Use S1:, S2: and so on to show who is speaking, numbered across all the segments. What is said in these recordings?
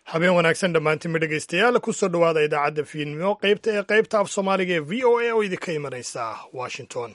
S1: habeen wanaagsan dhammaantiinba dhegaystayaal kusoo dhowaada idaacadda fiidnimo qaybta ee qaybta af soomaaliga ee v o a oo idinka imanaysa washington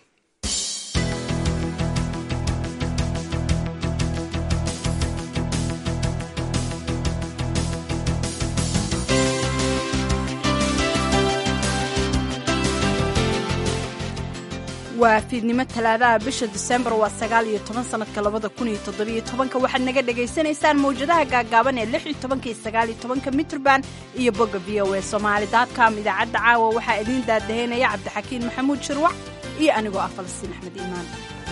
S2: waa fiidnimo talaadaha bisha disembar waa sagaal iyo toban sanadka labada kun iyo toddobiyo tobanka waxaad naga dhagaysanaysaan mawjadaha gaagaaban ee lix iyo tobanka iyo sagaal iyo tobanka mitrband iyo bogga v o a somaali dotcom idaacadda caawa waxaa idiin daadaheynaya cabdixakiin maxamuud shirwac iyo anigoo ah falastiin axmed iimaan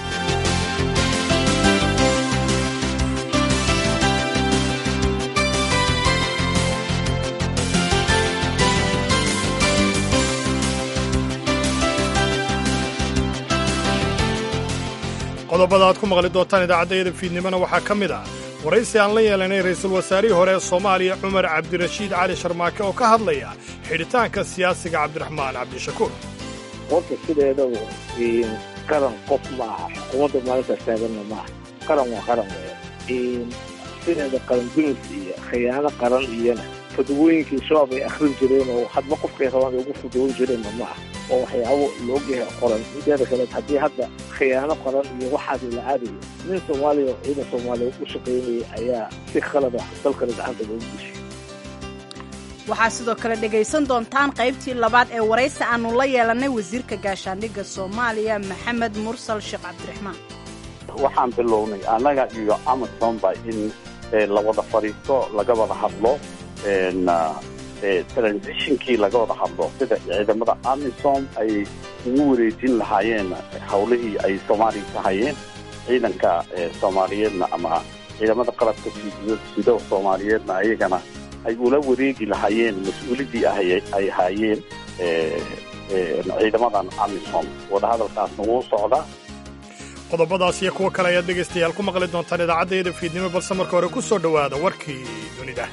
S1: qodobada aad ku maqli doontaan idaacaddayada fiidnimona waxaa ka mid ah waraysi aan la yeelanay ra'iisul wasaarihii hore ee soomaaliya cumar cabdirashiid cali sharmaake oo ka hadlaya xidhitaanka siyaasiga cabdiraxmaan cabdishakuur
S3: horta sideedaba qaran qof ma aha xukuumadda maalintaas taaganna ma aha qaran waa qaran weya sideeda qaran dunis iyo khiyaano qaran iyona fadawooyinkii shabaab ay akhrin jireen oo hadba qofkay rabaan ay ugu fadawoyn jireenna ma aha oo waxyaabo loogyahay qoran mideeda kale haddii hadda khiyaano qaran iyo waxaas la aadayo nin soomaaliya oo ciidan soomaaliyeed u shaqaynaya ayaa si khalada dalkana gacanta loogu dishay
S2: waxaa sidoo kale dhegaysan doontaan qaybtii labaad ee waraysi aannu la yeelannay wasiirka gaashaandhigga soomaaliya maxamed mursal sheekh cabdiraxmaan
S4: waxaan bilownay annaga iyo amazonba in la wada fadhiisto laga wada hadlo transitionkii laga wada hadlo sida ciidamada amisom ay ugu wareejin lahaayeen hawlihii ay soomaaliya ka hayeen ciidanka soomaaliyeedna ama ciidamada qalabka sido soomaaliyeedna ayagana ay ula wareegi lahaayeen mas-uuliddii ay haayeen ciidamadan amisom wadahadalkaasna wuu socdaa
S1: qodobadaas iyo kuwo kale ayaad dhegaystayaal ku maqli doontaan idaacaddayada fiidnimo balse marka hore ku soo dhowaada warkii dunida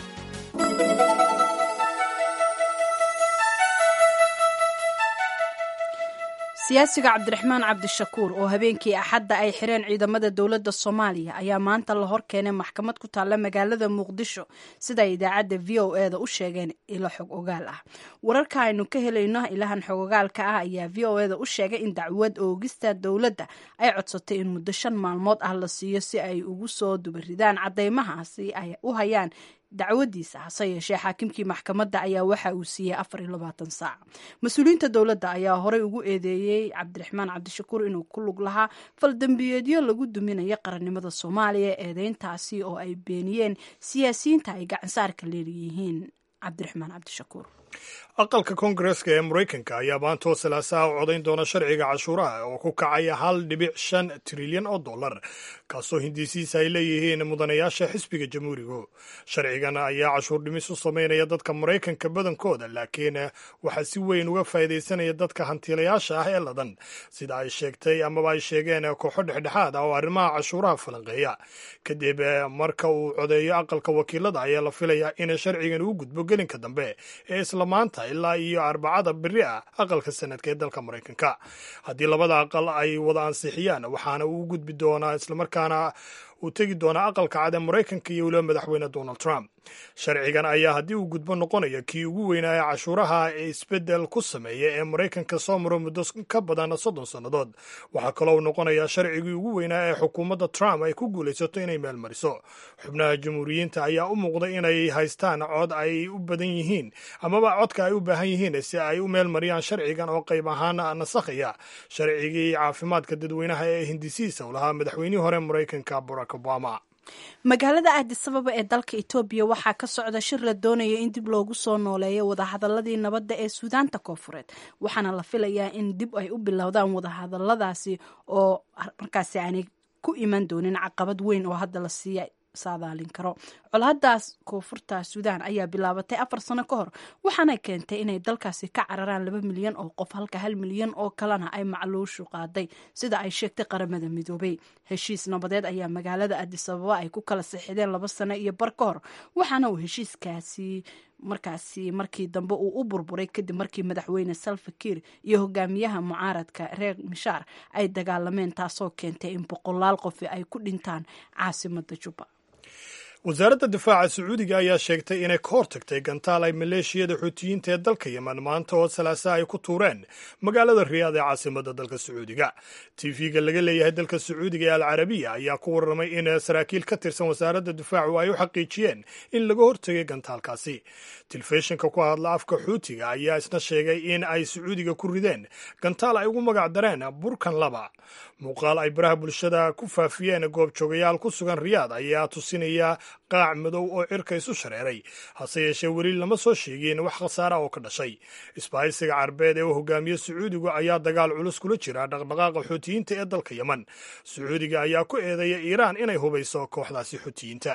S2: siyaasiga cabdiraxmaan cabdishakuur oo habeenkii axadda ay xireen ciidamada dowladda soomaaliya ayaa maanta la hor keenay maxkamad ku taalla magaalada muqdisho sida ay idaacadda v o e da u sheegeen ilo xog ogaal ah wararka aynu ka helayno ilahan xog ogaalka ah ayaa v o e da u sheegay in dacwad oogista dowladda ay codsatay in muddo shan maalmood ah la siiyo si ay ugu soo dubaridaan caddeymahaasi ay u hayaan dacwadiisa hase yeeshee xaakimkii maxkamadda ayaa waxa uu siiyey afar iyo labaatan saac mas-uuliyiinta dowladda ayaa horey ugu eedeeyey cabdiraxmaan cabdishakuur inuu ku lug lahaa faldambiyeedyo lagu duminayo qarannimada soomaaliya eedeyntaasi oo ay beeniyeen siyaasiyiinta ay gacansaarka leeyihiin cabdiraxmaan cabdishakuur
S1: aqalka koongareska ee maraykanka ayaa maantoo salaasaha u codayn doona sharciga cashuuraha oo ku kacaya hal dhibic shan trilyan oo dollar kaasoo hindiisiisa ay leeyihiin mudanayaasha xisbiga jamhuurigu sharcigan ayaa cashuur dhimis u samaynaya dadka maraykanka badankooda laakiin waxaa si weyn uga faa'iidaysanaya dadka hantiilayaasha ah ee ladan sida ay sheegtay amaba ay sheegeen kooxo dhexdhexaad ah oo arrimaha cashuuraha falanqeeya kadib marka uu codeeyo aqalka wakiilada ayaa la filayaa in sharcigan uu gudbo gelinka dambe ee isla maanta ilaa iyo arbacada beri ah aqalka sanadka ee dalka maraykanka haddii labada aqal ay wada ansixiyaan waxaana uu gudbi doonaa islamarkaana uu tegi doonaa aqalka cad ee maraykanka iyo weliba madaxweyne donald trump sharcigan ayaa haddii uu gudbo noqonaya kii ugu weynaaya cashuuraha ee isbeddel ku sameeya ee maraykanka soo maro muddo ka badan soddon sannadood waxaa kaloo uu noqonayaa sharcigii ugu weynaa ee xukuumadda trump ay ku guulaysato inay meel mariso xubnaha jamhuuriyiinta ayaa u muuqday inay haystaan cod ay u badan yihiin amaba codka ay u baahan yihiin si ay u meel mariyaan sharcigan oo qayb ahaan nasakhaya sharcigii caafimaadka dadweynaha ee hindisiisa u lahaa madaxweynihii hore maraykanka barack obama
S2: magaalada aadisababa ee dalka etoobiya waxaa ka socda shir la doonaya in dib loogu soo nooleeyo wadahadaladii nabadda ee suudaanta koofureed waxaana la filayaa in dib ay u bilowdaan wadahadaladaasi oo markaasi aanay ku iman doonin caqabad weyn oo hadda la siiya saadaalin karo colhadaas koonfurta suudaan ayaa bilaabatay afar sano ka hor waxaana keentay inay dalkaasi ka cararaan laba milyan oo qof halka hal milyan oo kalena ay macluushu qaaday sida ay sheegtay qaramada midoobay heshiis nabadeed ayaa magaalada adisababa ay ku kala sixideen laba sano iyo bar ka hor waxaana uu heshiiskaasi markaasi markii dambe uu u burburay kadib markii madaxweyne salfakiir iyo hogaamiyaha mucaaradka reer mishaar ay dagaalameen taasoo keentay in boqolaal qofi ay ku dhintaan caasimada juba
S1: wasaaradda difaaca sacuudiga ayaa sheegtay inay ka hortagtay gantaal ay maleeshiyada xuutiyiinta ee dalka yeman maanta oo salaasa ay ku tuureen magaalada riyaad ee caasimadda dalka sacuudiga tv-ga laga leeyahay dalka sacuudiga ee alcarabiya ayaa ku warramay in saraakiil ka tirsan wasaaradda difaacu ay u xaqiijiyeen in laga hortegay gantaalkaasi telefishinka ku hadla afka xuutiga ayaa isna sheegay in ay sacuudiga ku rideen gantaal ay ugu magac dareen burkan laba muuqaal ay baraha bulshada ku faafiyeen goobjoogayaal ku sugan riyaad ayaa tusinaya qaac madow oo cirka isu shareeray hase yeeshee weli lama soo sheegin wax khasaara oo ka dhashay isbahaysiga carbeed ee uu hogaamiye sacuudigu ayaa dagaal culus kula jira dhaqdhaqaaqa xuutiyiinta ee dalka yeman sacuudiga ayaa ku eedeeya iiraan inay hubayso kooxdaasi xuutiyiinta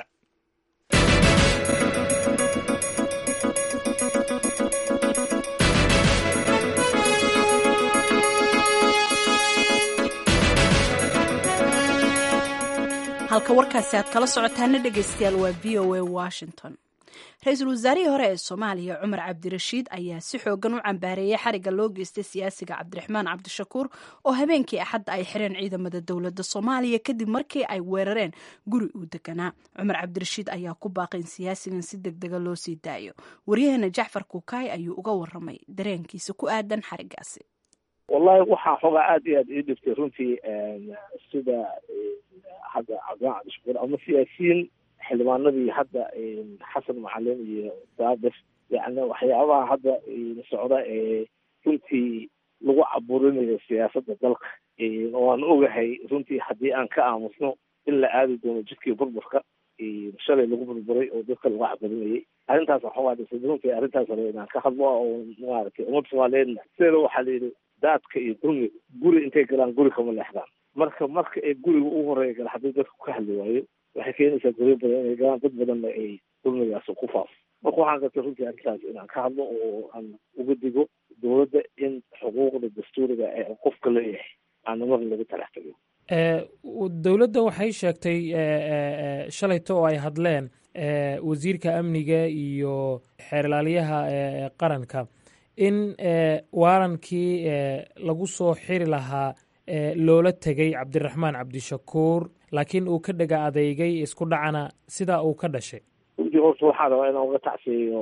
S2: halka warkaasi aad kala socotaana dhegaystayaal waa v o a washington ra-iisul wasaarihii hore ee soomaaliya cumar cabdirashiid ayaa si xoogan u cambaareeyey xariga loo geystay siyaasiga cabdiraxmaan cabdishakuur oo habeenkii axadda ay xireen ciidamada dowladda soomaaliya kadib markii ay weerareen guri uu deganaa cumar cabdirashiid ayaa ku baaqay in siyaasigan si deg dega loo sii daayo waryaheena jacfar kuukaay ayuu uga waramay dareenkiisa ku aadan xarigaasi
S3: wallahi waxaa xoogaa aada iyo aada ii dhiftay runtii sida hadda cabdiraxmaan cabdishakuur ama siyaasiyiin xildhibaanadii hadda xasan macalin iyo daabir yani waxyaabaha hadda socda ee runtii lagu caburinayo siyaasadda dalka oo aan ogahay runtii haddii aan ka aamusno in la aadi doono jidkii burburka shalay lagu burburay oo dadka lagu caburinayay arrintaas waxaa dhisay runtii arrintaas raba inaan ka hadlo oo maaragtay ummad soomaaliyeedna sideeda waxaa la yidhi daadka iyo dulmiga guri intay galaan guri kama leexdaan marka marka ay guriga ugu horeeya gala haddii dadku ka hadli waayo waxay keenaysaa guryo badan inay galaan dad badanna ay dulmigaas ku faafo marka waxaan gartay runtii arrintaas inaan ka hadlo oo aan uga digo dowladda in xuquuqda dastuuriga ee qofka leeyahay aana mar lagu talax tago
S5: dowladda waxay sheegtay shalayto oo ay hadleen wasiirka amniga iyo xeerlaaliyaha qaranka in waarankii lagu soo xiri lahaa loola tegay cabdiraxmaan cabdishakuur laakiin uu ka dhega adeygay isku dhacana sidaa uu ka dhashay
S3: runtii horta waxaa rabaa inaan uga tacsiyeyo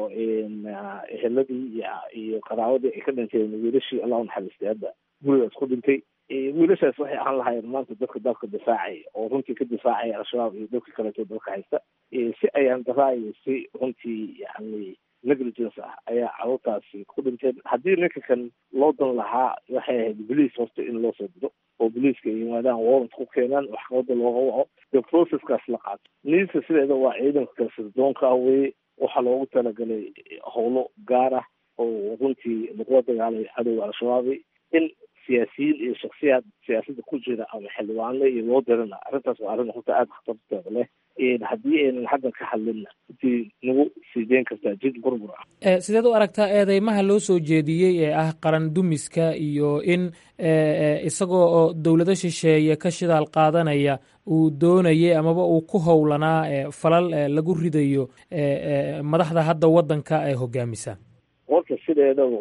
S3: eheladii iyo qaraawadii ay ka dhinteen wiilashii allah unaxariistay hadda gurigaas ku dhintay wiilashaas waxay ahaan lahaayeen maanta dadka dalka difaacaya oo runtii ka difaacaya al-shabaab iyo dadka kaleeto dalka haysta si ayaan daraayo si runtii yani negligence ah ayaa carruurtaasi ku dhinteen haddii ninka kan loo dan lahaa waxay ahayd bolice horta in loo soo diro oo boliiska ay yimaadaan warrant ku keenaan maxkamadda looga waco dee processkaas la qaato niisa sideeda waa ciidanka kalsirdoonka ah weye waxaa loogu talagalay howlo gaar ah oo runtii lagula dagaalay cadowga al-shabaabi in siyaasiyiin iyo shaksiyaad siyaasadda ku jira ama xildhibaano iyo loo dirana arrintaas waa arrin horta aada khatarteeda leh haddii aynan haddan ka hadlinna intii nagu sii deyn kartaa jid burbur ah
S5: sideed u aragtaa eedeymaha loo soo jeediyey ee ah qaran dumiska iyo in isagoo oo dowlado shisheeye ka shidaal qaadanaya uu doonayay amaba uu ku howlanaa falal lagu ridayo madaxda hadda waddanka ee hogaamisa
S3: warka sideedaba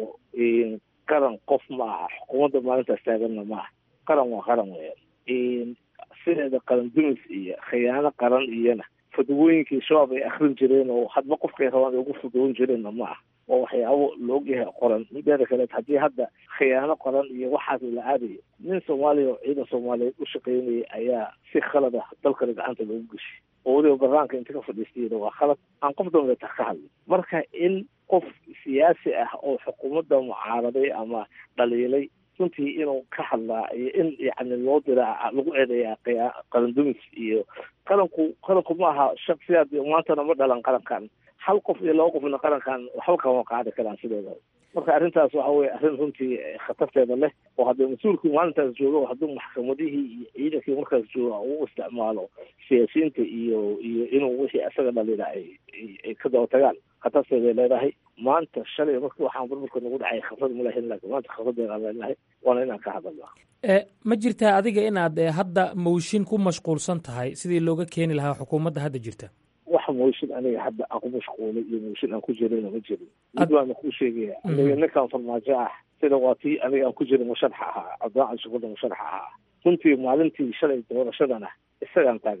S3: qaran qof ma aha xukuumadda maalintaas taaganna ma aha qaran waa qaran weeyaan sideeda qaran dumis iyo khiyaano qaran iyona fadwooyinkii shabaab ay akrin jireen oo hadba qofkay rabaan ay ugu fudwoon jireenna ma aha oo waxyaabo laogyahay qoran mideeda kaleed haddii hadda khiyaano qoran iyo waxaas la aadayo nin soomaaliya oo ciidan soomaaliyeed u shaqaynayay ayaa si khalad ah dalkana gacanta loogu geshay oo weliba baraanka inta ka fadhiistayna waa khalad aan qof dambeeta ka hadlin marka in qof siyaasi ah oo xukuumadda mucaaraday ama dhaliilay runtii inuu ka hadlaa iyo in yani loo diraa lagu eedeeyaa qarandumis iyo qaranku qaranku ma aha shaksiyaad maantana ma dhalan qarankan hal qof iyo laba qofna qarankan waxba kama qaadi karaan sideeda marka arrintaas waxa weye arrin runtii khatarteeda leh oo haddii mas-uulkii maalintaas joogo hadduu maxkamadihii iyo ciidankii markaas jooga uu isticmaalo siyaasiyiinta iyo iyo inuu wixii isaga dhalina ay ay ka daba tagaan khatarteeday leedahay maanta shalay markii waxaan burburka nagu dhacay khabrad ma lahayn laakiin maanta khabradeeda aan leenahay waana inaan ka hadalna
S5: ma jirtaa adiga inaad hadda mawshin ku mashquulsan tahay sidii looga keeni lahaa xukuumadda hadda jirta
S3: wax mooshin aniga hadda aan ku mashquulay iyo mooshin aan ku jirayna ma jirin mid baana kuu sheegaya aniga ninkan farmaajo ah sida waa tii aniga aan ku jiray musharax ahaa cabdilaacan shukurda musharax ahaa runtii maalintii shalay doorashadana isagaan taageernay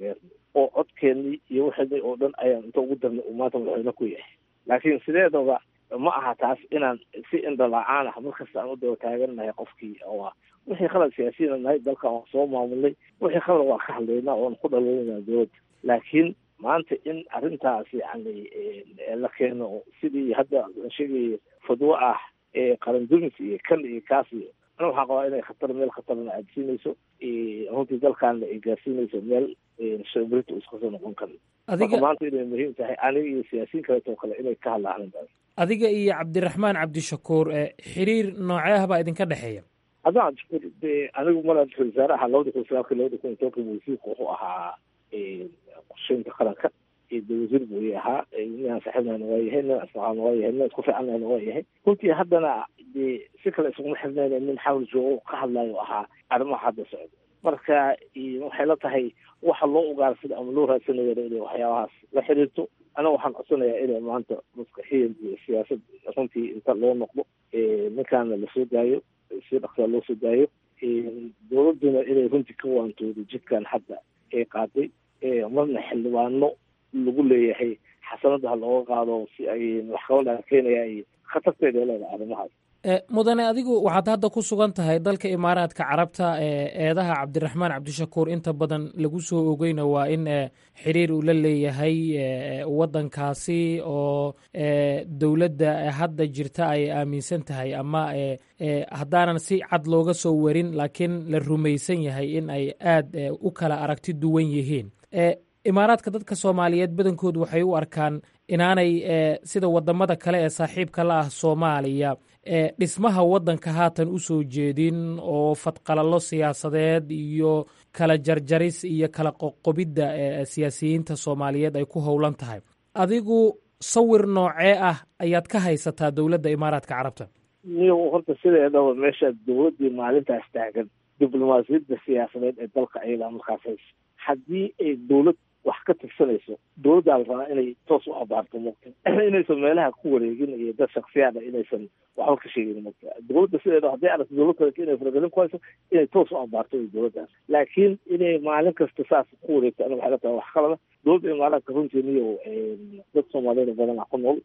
S3: oo codkeennii iyo waxeedii oo dhan ayaan inta ugu darnay uu maanta madaxweyne ku yahay laakiin sideedaba ma aha taas inaan si indhala-aan ah markasta aan u daba taagannahay qofkii oo wixii khalad siyaasiyiina nahay dalkan waan soo maamulnay wixii khalad waan ka hadlaynaa oon ku dhaleynaa dowladda laakiin maanta in arrintaas yani la keeno sidii hadda sheegaya fadwo ah ee qaran dumis iyo kan iyo kaas iyo ana waxaan qabaa inay khatar meel khatarna aadsiinayso runtii dalkaana ay gaarsiinayso meel shambirita iska soo noqon karin marka maanta inay muhiim tahay aniga iyo siyaasiyiin kaleetoo kale inay ka hadlaan arrintaas
S5: adiga iyo cabdiraxmaan cabdishakuur xiriir noocee ah baa idinka dhexeeya
S3: haddaan de anigu mala ra-isul wasaare ahaa labada kun sagaalka labada kun iyo tobanka wasiirka wuxuu ahaa qorsheynta qaranka de wasiir buu ahaa ninaan saaxiibnahna waa yahay nin asaqaana waa yahay nin isku fiicannahna waa yahay runtii haddana de si kale isuguma xirnayna nin xawl joogo ka hadlayo ahaa arrimaha hadda socda marka waxay la tahay waxa loo ugaarsada ama loo raadsanayo inay waxyaabahaas la xiriirto anaga waxaan codsanayaa inay maanta maskaxiyan iyo siyaasad runtii inta loo noqdo ninkaana lasoo daayo si dhaqsaa loo soo daayo dowladduna inay runtii ka waantoodo jidkan hadda ee qaaday marna xildhibaano lagu leeyahay xasanadaha looga qaado si ay waxqabadaan keenaya ay khatarteeda leedahay arrimahaas
S5: mudane adigu waxaad hadda ku sugan tahay dalka imaaraadka carabta eedaha cabdiraxmaan cabdishakuur inta badan lagu soo ogeyna waa in xiriir uu la leeyahay waddankaasi oo dowladda hadda jirta ay aaminsan tahay ama haddaanan si cad looga soo warin laakiin la rumaysan yahay in ay aad u kala aragti duwan yihiin imaaraadka dadka soomaaliyeed badankoodu waxay u arkaan inaanay sida wadamada kale ee saaxiibka la ah soomaaliya dhismaha waddanka haatan u soo jeedin oo fadqalallo siyaasadeed iyo kala jarjaris iyo kala qoqobidda siyaasiyiinta soomaaliyeed ay ku howlan tahay adigu sawir noocee ah ayaad ka haysataa dowladda imaaraadka carabta
S3: niyo horta sideedaba meesha dowladdii maalintaas taagan diblomaasiyadda siyaasadeed ee dalka ayadaa markaas haysa haddii ay dowlad wax ka tirsanayso dowladdaa la rabaa inay toos u abaarto mugta inaysan meelaha ku wareegin iyo dad shaksiyaada inaysan waxba ka sheegin mugta dowladda sideeda hadday aragto dowlad kale inay faragelin ku hayso inay toos u abaarto dowladdaas laakiin inay maalin kasta saas ku wareegto aniga waxay la tahay wax qalada dowladda imaaraadka runtii niyo dad soomaaliyeed badan ku nool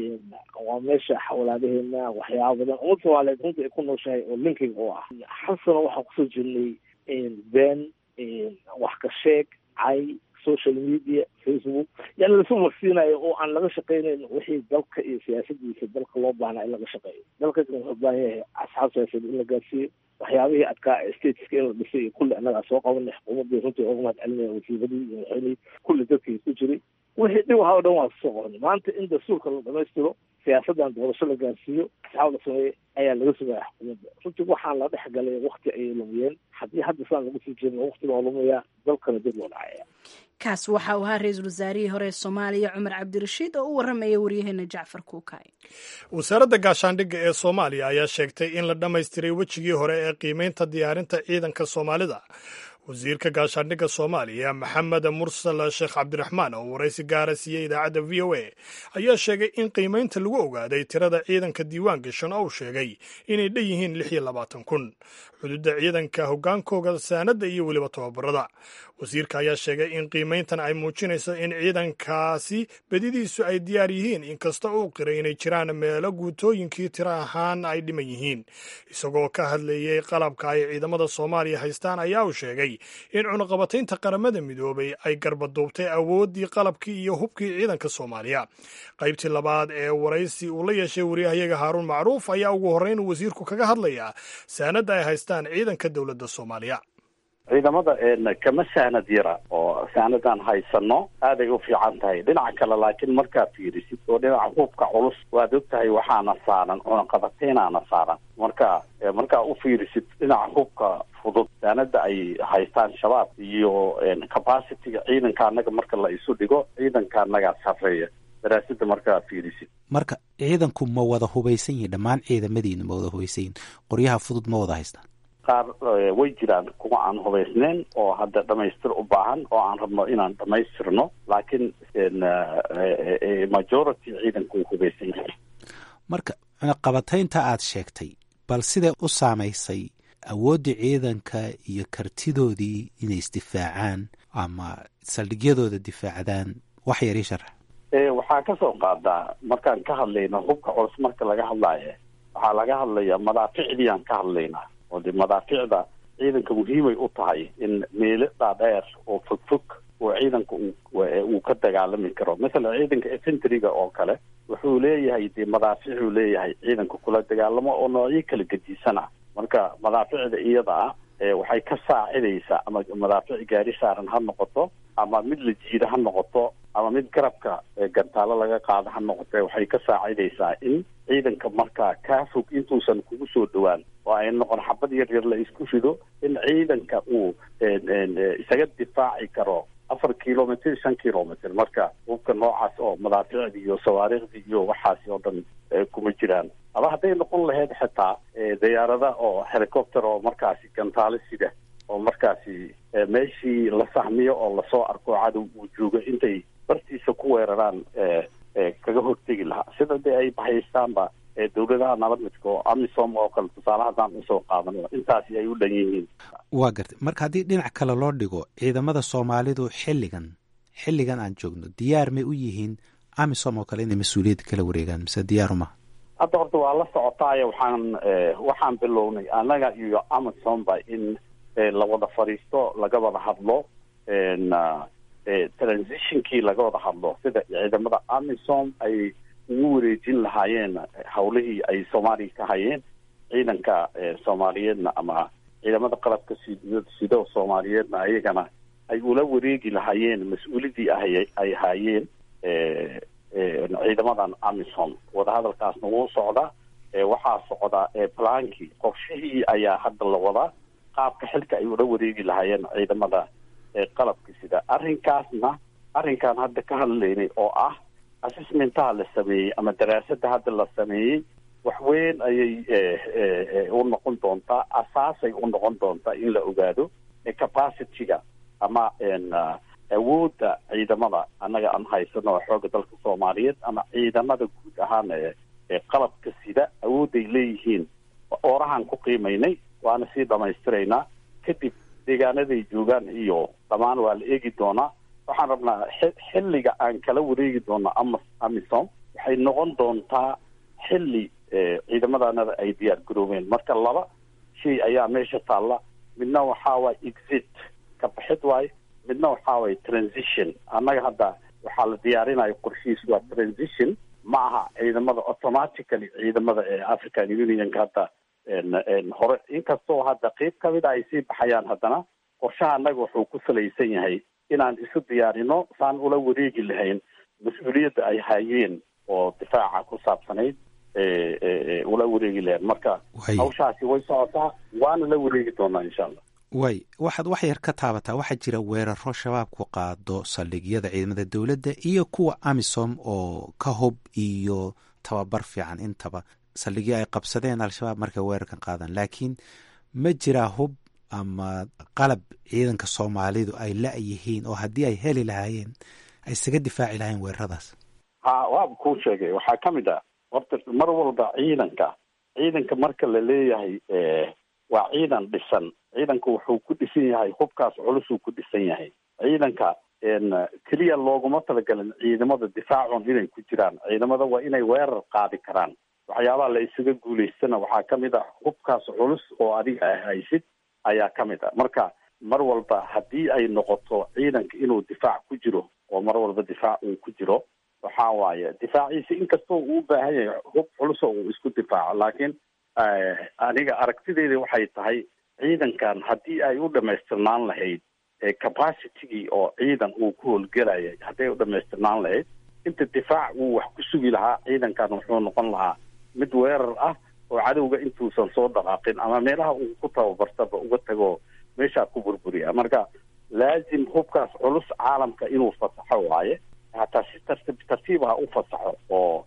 S3: waa meesha xawlaadaheena waxyaaba badan ummad soomaaliyeed runtii ay ku nooshahay oo linking oo ah hal sano waxaan kusoo jirnay been wax ka sheeg cay social media facebook yani lasu marsiinayo oo aan laga shaqeynayn wixii dalka iyo siyaasadiisa dalka loo baahnaa in laga shaqeeyo dalka wuxuu u baahan yahay asxaab siyaasadeed in la gaarsiiyo waxyaabihii adkaa stateska in la dhisay iyo kulli annagaa soo qabanay xukuumaddii runtii oga mahad celinaya wasiiradii iyo madaxweynihii kulli dadkii ku jiray wixii dhib waxa o dhan waa soo qabanay maanta in dastuurka la dhamaystiro siyaasaddan doorasho la gaarsiiyo asxaab la sameeyey ayaa laga sugaya xukuumadda runtii waxaan la dhex galay wakti ayay lumiyeen haddii hadda saan lagu sii jirna wakti baa lumayaa dalkana dib loo dhacaya
S2: kaas waxa uu ahaa ra-iisul wasaarihii hore ee soomaaliya cumar cabdirashiid oo u warramaya waryaheena jacfar kuukay
S1: wasaaradda gaashaandhigga ee soomaaliya ayaa sheegtay in la dhammaystiray wejigii hore ee qiimaynta diyaarinta ciidanka soomaalida wasiirka gaashaandhigga soomaaliya maxamed mursal sheekh cabdiraxmaan oo waraysi gaara siiyey idaacadda v o a ayaa sheegay in qiimaynta lagu ogaaday tirada ciidanka diiwaan gashan oo uu sheegay inay dhan yihiin lix iyo labaatan kun xuduudda ciidanka hoggaankooga saanadda iyo weliba tababarada wasiirka ayaa sheegay in qiimayntan ay muujinayso in ciidankaasi bedidiisu ay diyaar yihiin inkasta uu qiray inay jiraan meelo guutooyinkii tiro ahaan ay dhiman yihiin isagoo ka hadlayey qalabka ay ciidamada soomaaliya haystaan ayaa uu sheegay in cunaqabataynta qaramada midoobay ay garbaduubtay awooddii qalabkii iyo hubkii ciidanka soomaaliya qaybtii labaad ee waraysi uu la yeeshay waryahayaga haaruun macruuf ayaa ugu horreyn wasiirku kaga hadlayaa saanadda ay haystaan ciidanka dowladda soomaaliya
S4: ciidamada kama sahnad yara oo saanadan haysano aaday u fiican tahay dhinaca kale laakiin markaad fiirisid oo dhinaca hubka culus waad og tahay waxaana saaran cunaqabateynaana saaran marka markaa u fiirisid dhinaca hubka fudud saanada ay haystaan shabaab iyo capacity-ga ciidanka annaga marka la isu dhigo ciidanka annagaa sarreeya daraasada markaa fiirisid
S6: marka ciidanku ma wada hubaysan yihin dhammaan ciidamadiina ma wada hubaysan yihin qoryaha fudud ma wada haystaan
S4: qaar way jiraan kuwa aan hubaysnayn oo hadda dhamaystir u baahan oo aan rabno inaan dhamaystirno laakiin majority ciidanku way hubaysan yahay
S6: marka cunaqabataynta aad sheegtay bal siday u saamaysay awooddii ciidanka iyo kartidoodii inay isdifaacaan ama saldhigyadooda difaacdaan wax yar ii sharax
S4: waxaa ka soo qaadaa markaan ka hadlayno hubka culus marka laga hadlaayo waxaa laga hadlayaa madaaficdii aan ka hadlaynaa oo de madaaficda ciidanka muhiimay u tahay in meelo dhaadheer oo fogfog oo ciidanka uu ka dagaalami karo masalan ciidanka efentryga oo kale wuxuu leeyahay dee madaaficuu leeyahay ciidanka kula dagaalamo oo noocyo kala gediisana marka madaaficda iyada ah waxay ka saacidaysaa ama madaafic gaari saaran ha noqoto ama mid la jiida ha noqoto ama mid garabka gantaalo laga qaado ha noqote waxay ka saacidaysaa in ciidanka markaa kaa fog intuusan kugu soo dhowaan oo ay noqon xabad yar yar la isku rido in ciidanka uu isaga difaaci karo afar kilomitr shan kilomitr marka hubka noocaas oo madaaficdi iyo sawaariikhdii iyo waxaasi oo dhan kuma jiraan ama hadday noqon lahayd xitaa diyaarada oo helicopter oo markaasi gantaalo sida oo markaasi meeshii la sahmiyo oo lasoo arko cadow uu joogo intay bartiisa ku weeraraan kaga hortegi lahaa sida dee ay bahaystaanba dowladaha nabad midka oo amisom oo kale tusaale haddaan usoo qaadano intaasi ay u dhan yihiin
S6: waa gartay marka haddii dhinac kale loo dhigo ciidamada soomaalidu xilligan xilligan aan joogno diyaar may u yihiin amisom oo kale inay mas-uuliyadda kala wareegaan mise diyaaruma
S4: hadda horta waa la socotaayo waxaan waxaan bilownay annaga iyo amisomba in la wada fadhiisto laga wada hadlo transitionkii laga wada hadlo sida ciidamada amisom ay ugu wareejin lahaayeen hawlihii ay soomaaliya ka hayeen ciidanka soomaaliyeedna ama ciidamada qalabka sid sido soomaaliyeedna ayagana ay ula wareegi lahaayeen mas-uulidii ahay ay haayeen ciidamadan amisom wadahadalkaasna wuu socdaa waxaa socda plankii qorshihii ayaa hadda la wadaa qaabka xilka ay ula wareegi lahaayeen ciidamada qalabka sida arrinkaasna arrinkaan hadda ka hadlaynay oo ah assessmentaha la sameeyey ama daraasada hadda la sameeyey wax weyn ayay u noqon doontaa asaasay u noqon doontaa in la ogaado capacityga ama awoodda ciidamada annaga aan haysano xooga dalka soomaaliyeed ama ciidamada guud ahaan ee qalabka sida awoodday leeyihiin oorahaan ku qiimaynay waana sii dhamaystiraynaa kadib deegaanaday joogaan iyo dhammaan waa la eegi doonaa waxaan rabnaa xilliga aan kala wareegi doono ama amisom waxay noqon doontaa xilli ciidamadanada ay diyaar garoobeen marka laba shay ayaa meesha taalla midna waxaa waay exit ka baxid waaye midna waxaa waay transition annaga hadda waxaa la diyaarinayo qorshihiis waa transition ma aha ciidamada automatically ciidamada ee african unionka hadda hore inkastoo hadda qeyb kamid a ay sii baxayaan haddana qorshaha annaga wuxuu ku salaysan yahay inaan isu diyaarino saan ula wareegi lahayn mas-uuliyadda ay hayeen oo difaaca ku saabsanayd ula wareegi lahayn marka hawshaasi way socotaa waana la wareegi doonaa insha allah
S6: way waxaad wax yar ka taabataa waxaa jira weeraro shabaabku qaado saldhigyada ciidamada dowladda iyo kuwa amisom oo ka hub iyo tababar fiican intaba saldhigyo ay qabsadeen al-shabaab markay weerarkan qaadaan laakiin ma jiraa hub ama qalab ciidanka soomaalidu ay la-yihiin oo haddii ay heli lahaayeen ay isaga difaaci lahayen weeraradaas
S4: ha waaba kuu sheegay waxaa ka mid ah horta mar walba ciidanka ciidanka marka la leeyahay waa ciidan dhisan ciidanka wuxuu ku dhisan yahay hubkaas culusuu ku dhisan yahay ciidanka keliya looguma talagalin ciidamada difaacun inay ku jiraan ciidamada waa inay weerar qaadi karaan waxyaabaha la isaga guulaystana waxaa ka mid ah hubkaas culus oo adiga ah haysid ayaa ka mid ah marka mar walba haddii ay noqoto ciidanka inuu difaac ku jiro oo mar walba difaac uu ku jiro waxaa waaye difaaciisa inkastoo uu u baahan yahay hub culus oo uu isku difaaco laakiin aniga aragtideeda waxay tahay ciidankan haddii ay u dhamaystirnaan lahayd capacitygii oo ciidan uu ku howlgelayay hadday u dhamaystirnaan lahayd inta difaac uu wax ku sugi lahaa ciidankan wuxuu noqon lahaa mid weerar ah oo cadowga intuusan soo dhaqaaqin ama meelaha uu ku tababartaba uga tago meeshaa ku burburiya marka laazim hubkaas culus caalamka inuu fasaxo waaye hataa si tartiib tartiib ha u fasaxo oo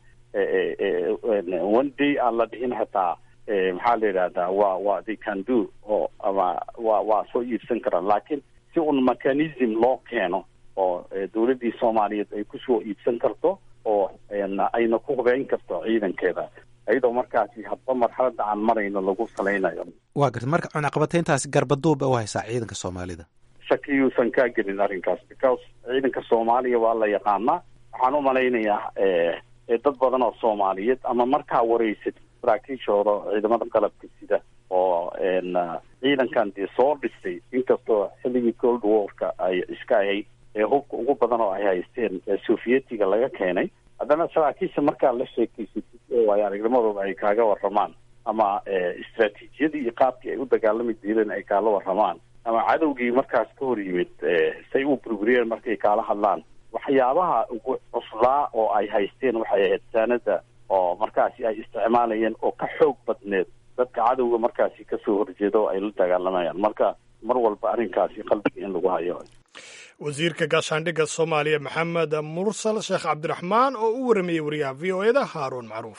S4: one day aan la dhihin hataa maxaa la yidhahdaa waa waa they can do oo ama waa waa soo iibsan karaan laakiin si un mechanism loo keeno oo dowladdii soomaaliyeed ay kusoo iibsan karto oo ayna ku hubeyn karto ciidankeeda iyadoo markaasi hadba marxaladda aan marayno lagu salaynayo
S6: waa garta marka cunaqabatayntaasi garbaduub u haysaa ciidanka soomaalida
S4: shakiyuusan kaa gelin arrinkaas because ciidanka soomaaliya waa la yaqaanaa waxaan u malaynayaa dad badan oo soomaaliyeed ama markaa wareysad saraakiishooda ciidamada qalabka sida oo ciidankan dee soo dhisay inkastoo xilligii cold warka ay iska ahayd ee hubka ugu badan oo ay haysteen sovietiga laga keenay haddana saraakiisha markaa la sheekeysatid oo ay aragnimadooda ay kaaga waramaan ama istraatiijiyadii iyo qaabkii ay u dagaalami jireen ay kaala waramaan ama cadowgii markaas ka hor yimid say u burburiyeen markay kaala hadlaan waxyaabaha ugu cuslaa oo ay haysteen waxay ahayd saanada oo markaasi ay isticmaalayeen oo ka xoog badneed dadka cadowga markaasi kasoo horjeeda oo ay la dagaalamayaan marka mar walba arrinkaasi qalbiga in lagu hayo
S1: wasiirka gaashaandhigga soomaaliya maxamed mursal sheekh cabdiraxmaan oo u waramayey wariyaha v o eda haaruun macruuf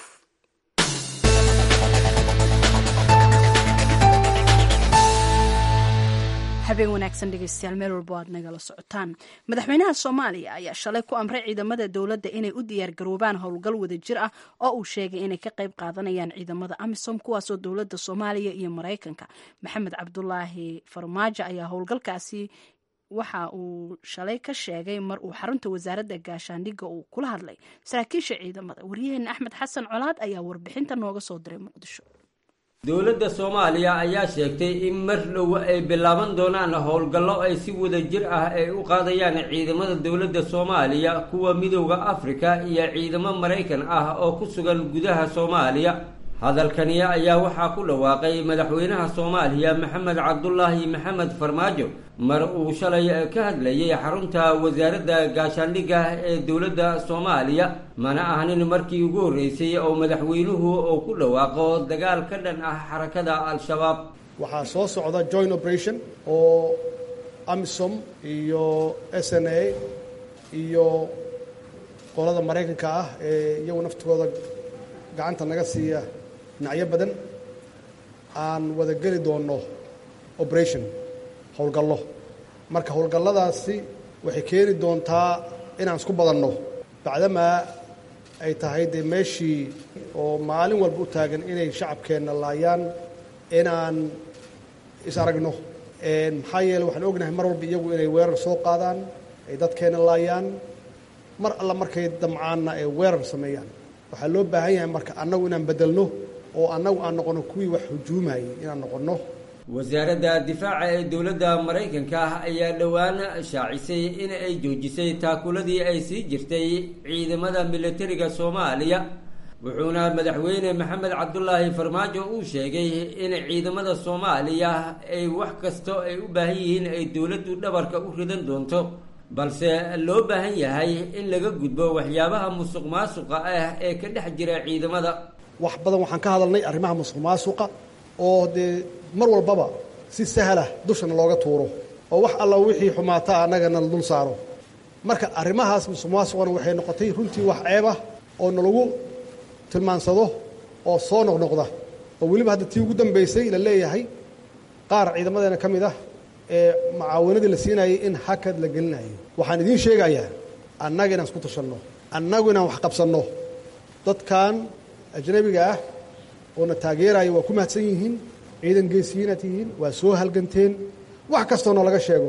S2: habeen wanaagsan dhegeystayaal meel walbo aad nagala socotaan madaxweynaha soomaaliya ayaa shalay ku amray ciidamada dowladda inay u diyaargaroobaan howlgal wadajir ah oo uu sheegay inay ka qayb qaadanayaan ciidamada amisom kuwaasoo dowladda soomaaliya iyo maraykanka maxamed cabdulaahi farmaajo ayaa howlgalkaasi waxa uu shalay ka sheegay mar uu xarunta wasaaradda gaashaandhigga uu kula hadlay saraakiisha ciidamada waryaheena axmed xasan colaad ayaa warbixinta nooga soo diray muqdisho
S7: dowladda soomaaliya ayaa sheegtay in mar dhow ay bilaaban doonaan howlgallo ay si wada jir ah ay u qaadayaan ciidamada dowladda soomaaliya kuwa midowda afrika iyo ciidamo maraykan ah oo ku sugan gudaha soomaaliya hadalkani ayaa waxaa ku dhawaaqay madaxweynaha soomaaliya maxamed cabdulaahi maxamed farmaajo mar uu shalay ka hadlayay xarunta wasaaradda gaashaandhigga ee dowladda soomaaliya mana ahnin markii ugu horreysay oo madaxweynuhu uu ku dhawaaqo dagaal ka dhan ah xarakada al-shabaab
S8: waxaa soo socda joint operation oo amisom iyo s n a iyo qolada maraykanka ah ee iyagu naftigooda gacanta naga siiya dhinacyo badan aan wada geli doonno operation howlgallo marka howlgalladaasi waxay keeni doontaa inaan isku badanno bacdamaa ay tahay dee meeshii oo maalin walba u taagan inay shacabkeenna laayaan inaan is aragno maxaa yeele waxaan ognahay mar walba iyagu inay weerar soo qaadaan ay dadkeenna laayaan mar alla markay damcaanna ay weerar sameeyaan waxaa loo baahan yahay marka annagu inaan beddelno oo annagu aan noqonno kuwii wax hujuumayay inaan noqonno
S7: wasaaradda difaaca ee dowladda maraykanka ah ayaa dhowaan shaacisay in ay joojisay taakuladii ay sii jirtay ciidamada militariga soomaaliya wuxuuna madaxweyne maxamed cabdulaahi farmaajo uu sheegay in ciidamada soomaaliya ay wax kasto ay u baahan yihiin ay dowladdu dhabarka u ridan doonto balse loo baahan yahay in laga gudbo waxyaabaha musuq maasuqa ah ee ka dhex jira ciidamada
S8: wax badan waxaan ka hadalnay arrimaha musuq maasuqa oo dee mar walbaba si sahlah dushana looga tuuro oo wax alla wixii xumaata annagana la dul saaro marka arrimahaas musuq maasuqana waxay noqotay runtii wax ceeb ah oo nalagu tilmaansado oo soo noqnoqda oo weliba hadda tii ugu dambaysay la leeyahay qaar ciidamadeena ka mid ah ee macaawanadii la siinayay in hakad la gelinayo waxaan idiin sheegayaa annaga inaan isku tashanno annagu inaan wax qabsanno dadkan ajnabiga ah oona taageeraya waa ku mahadsan yihiin ciidan geesiyiinaad tihiin waa soo halganteen wax kastoona laga sheego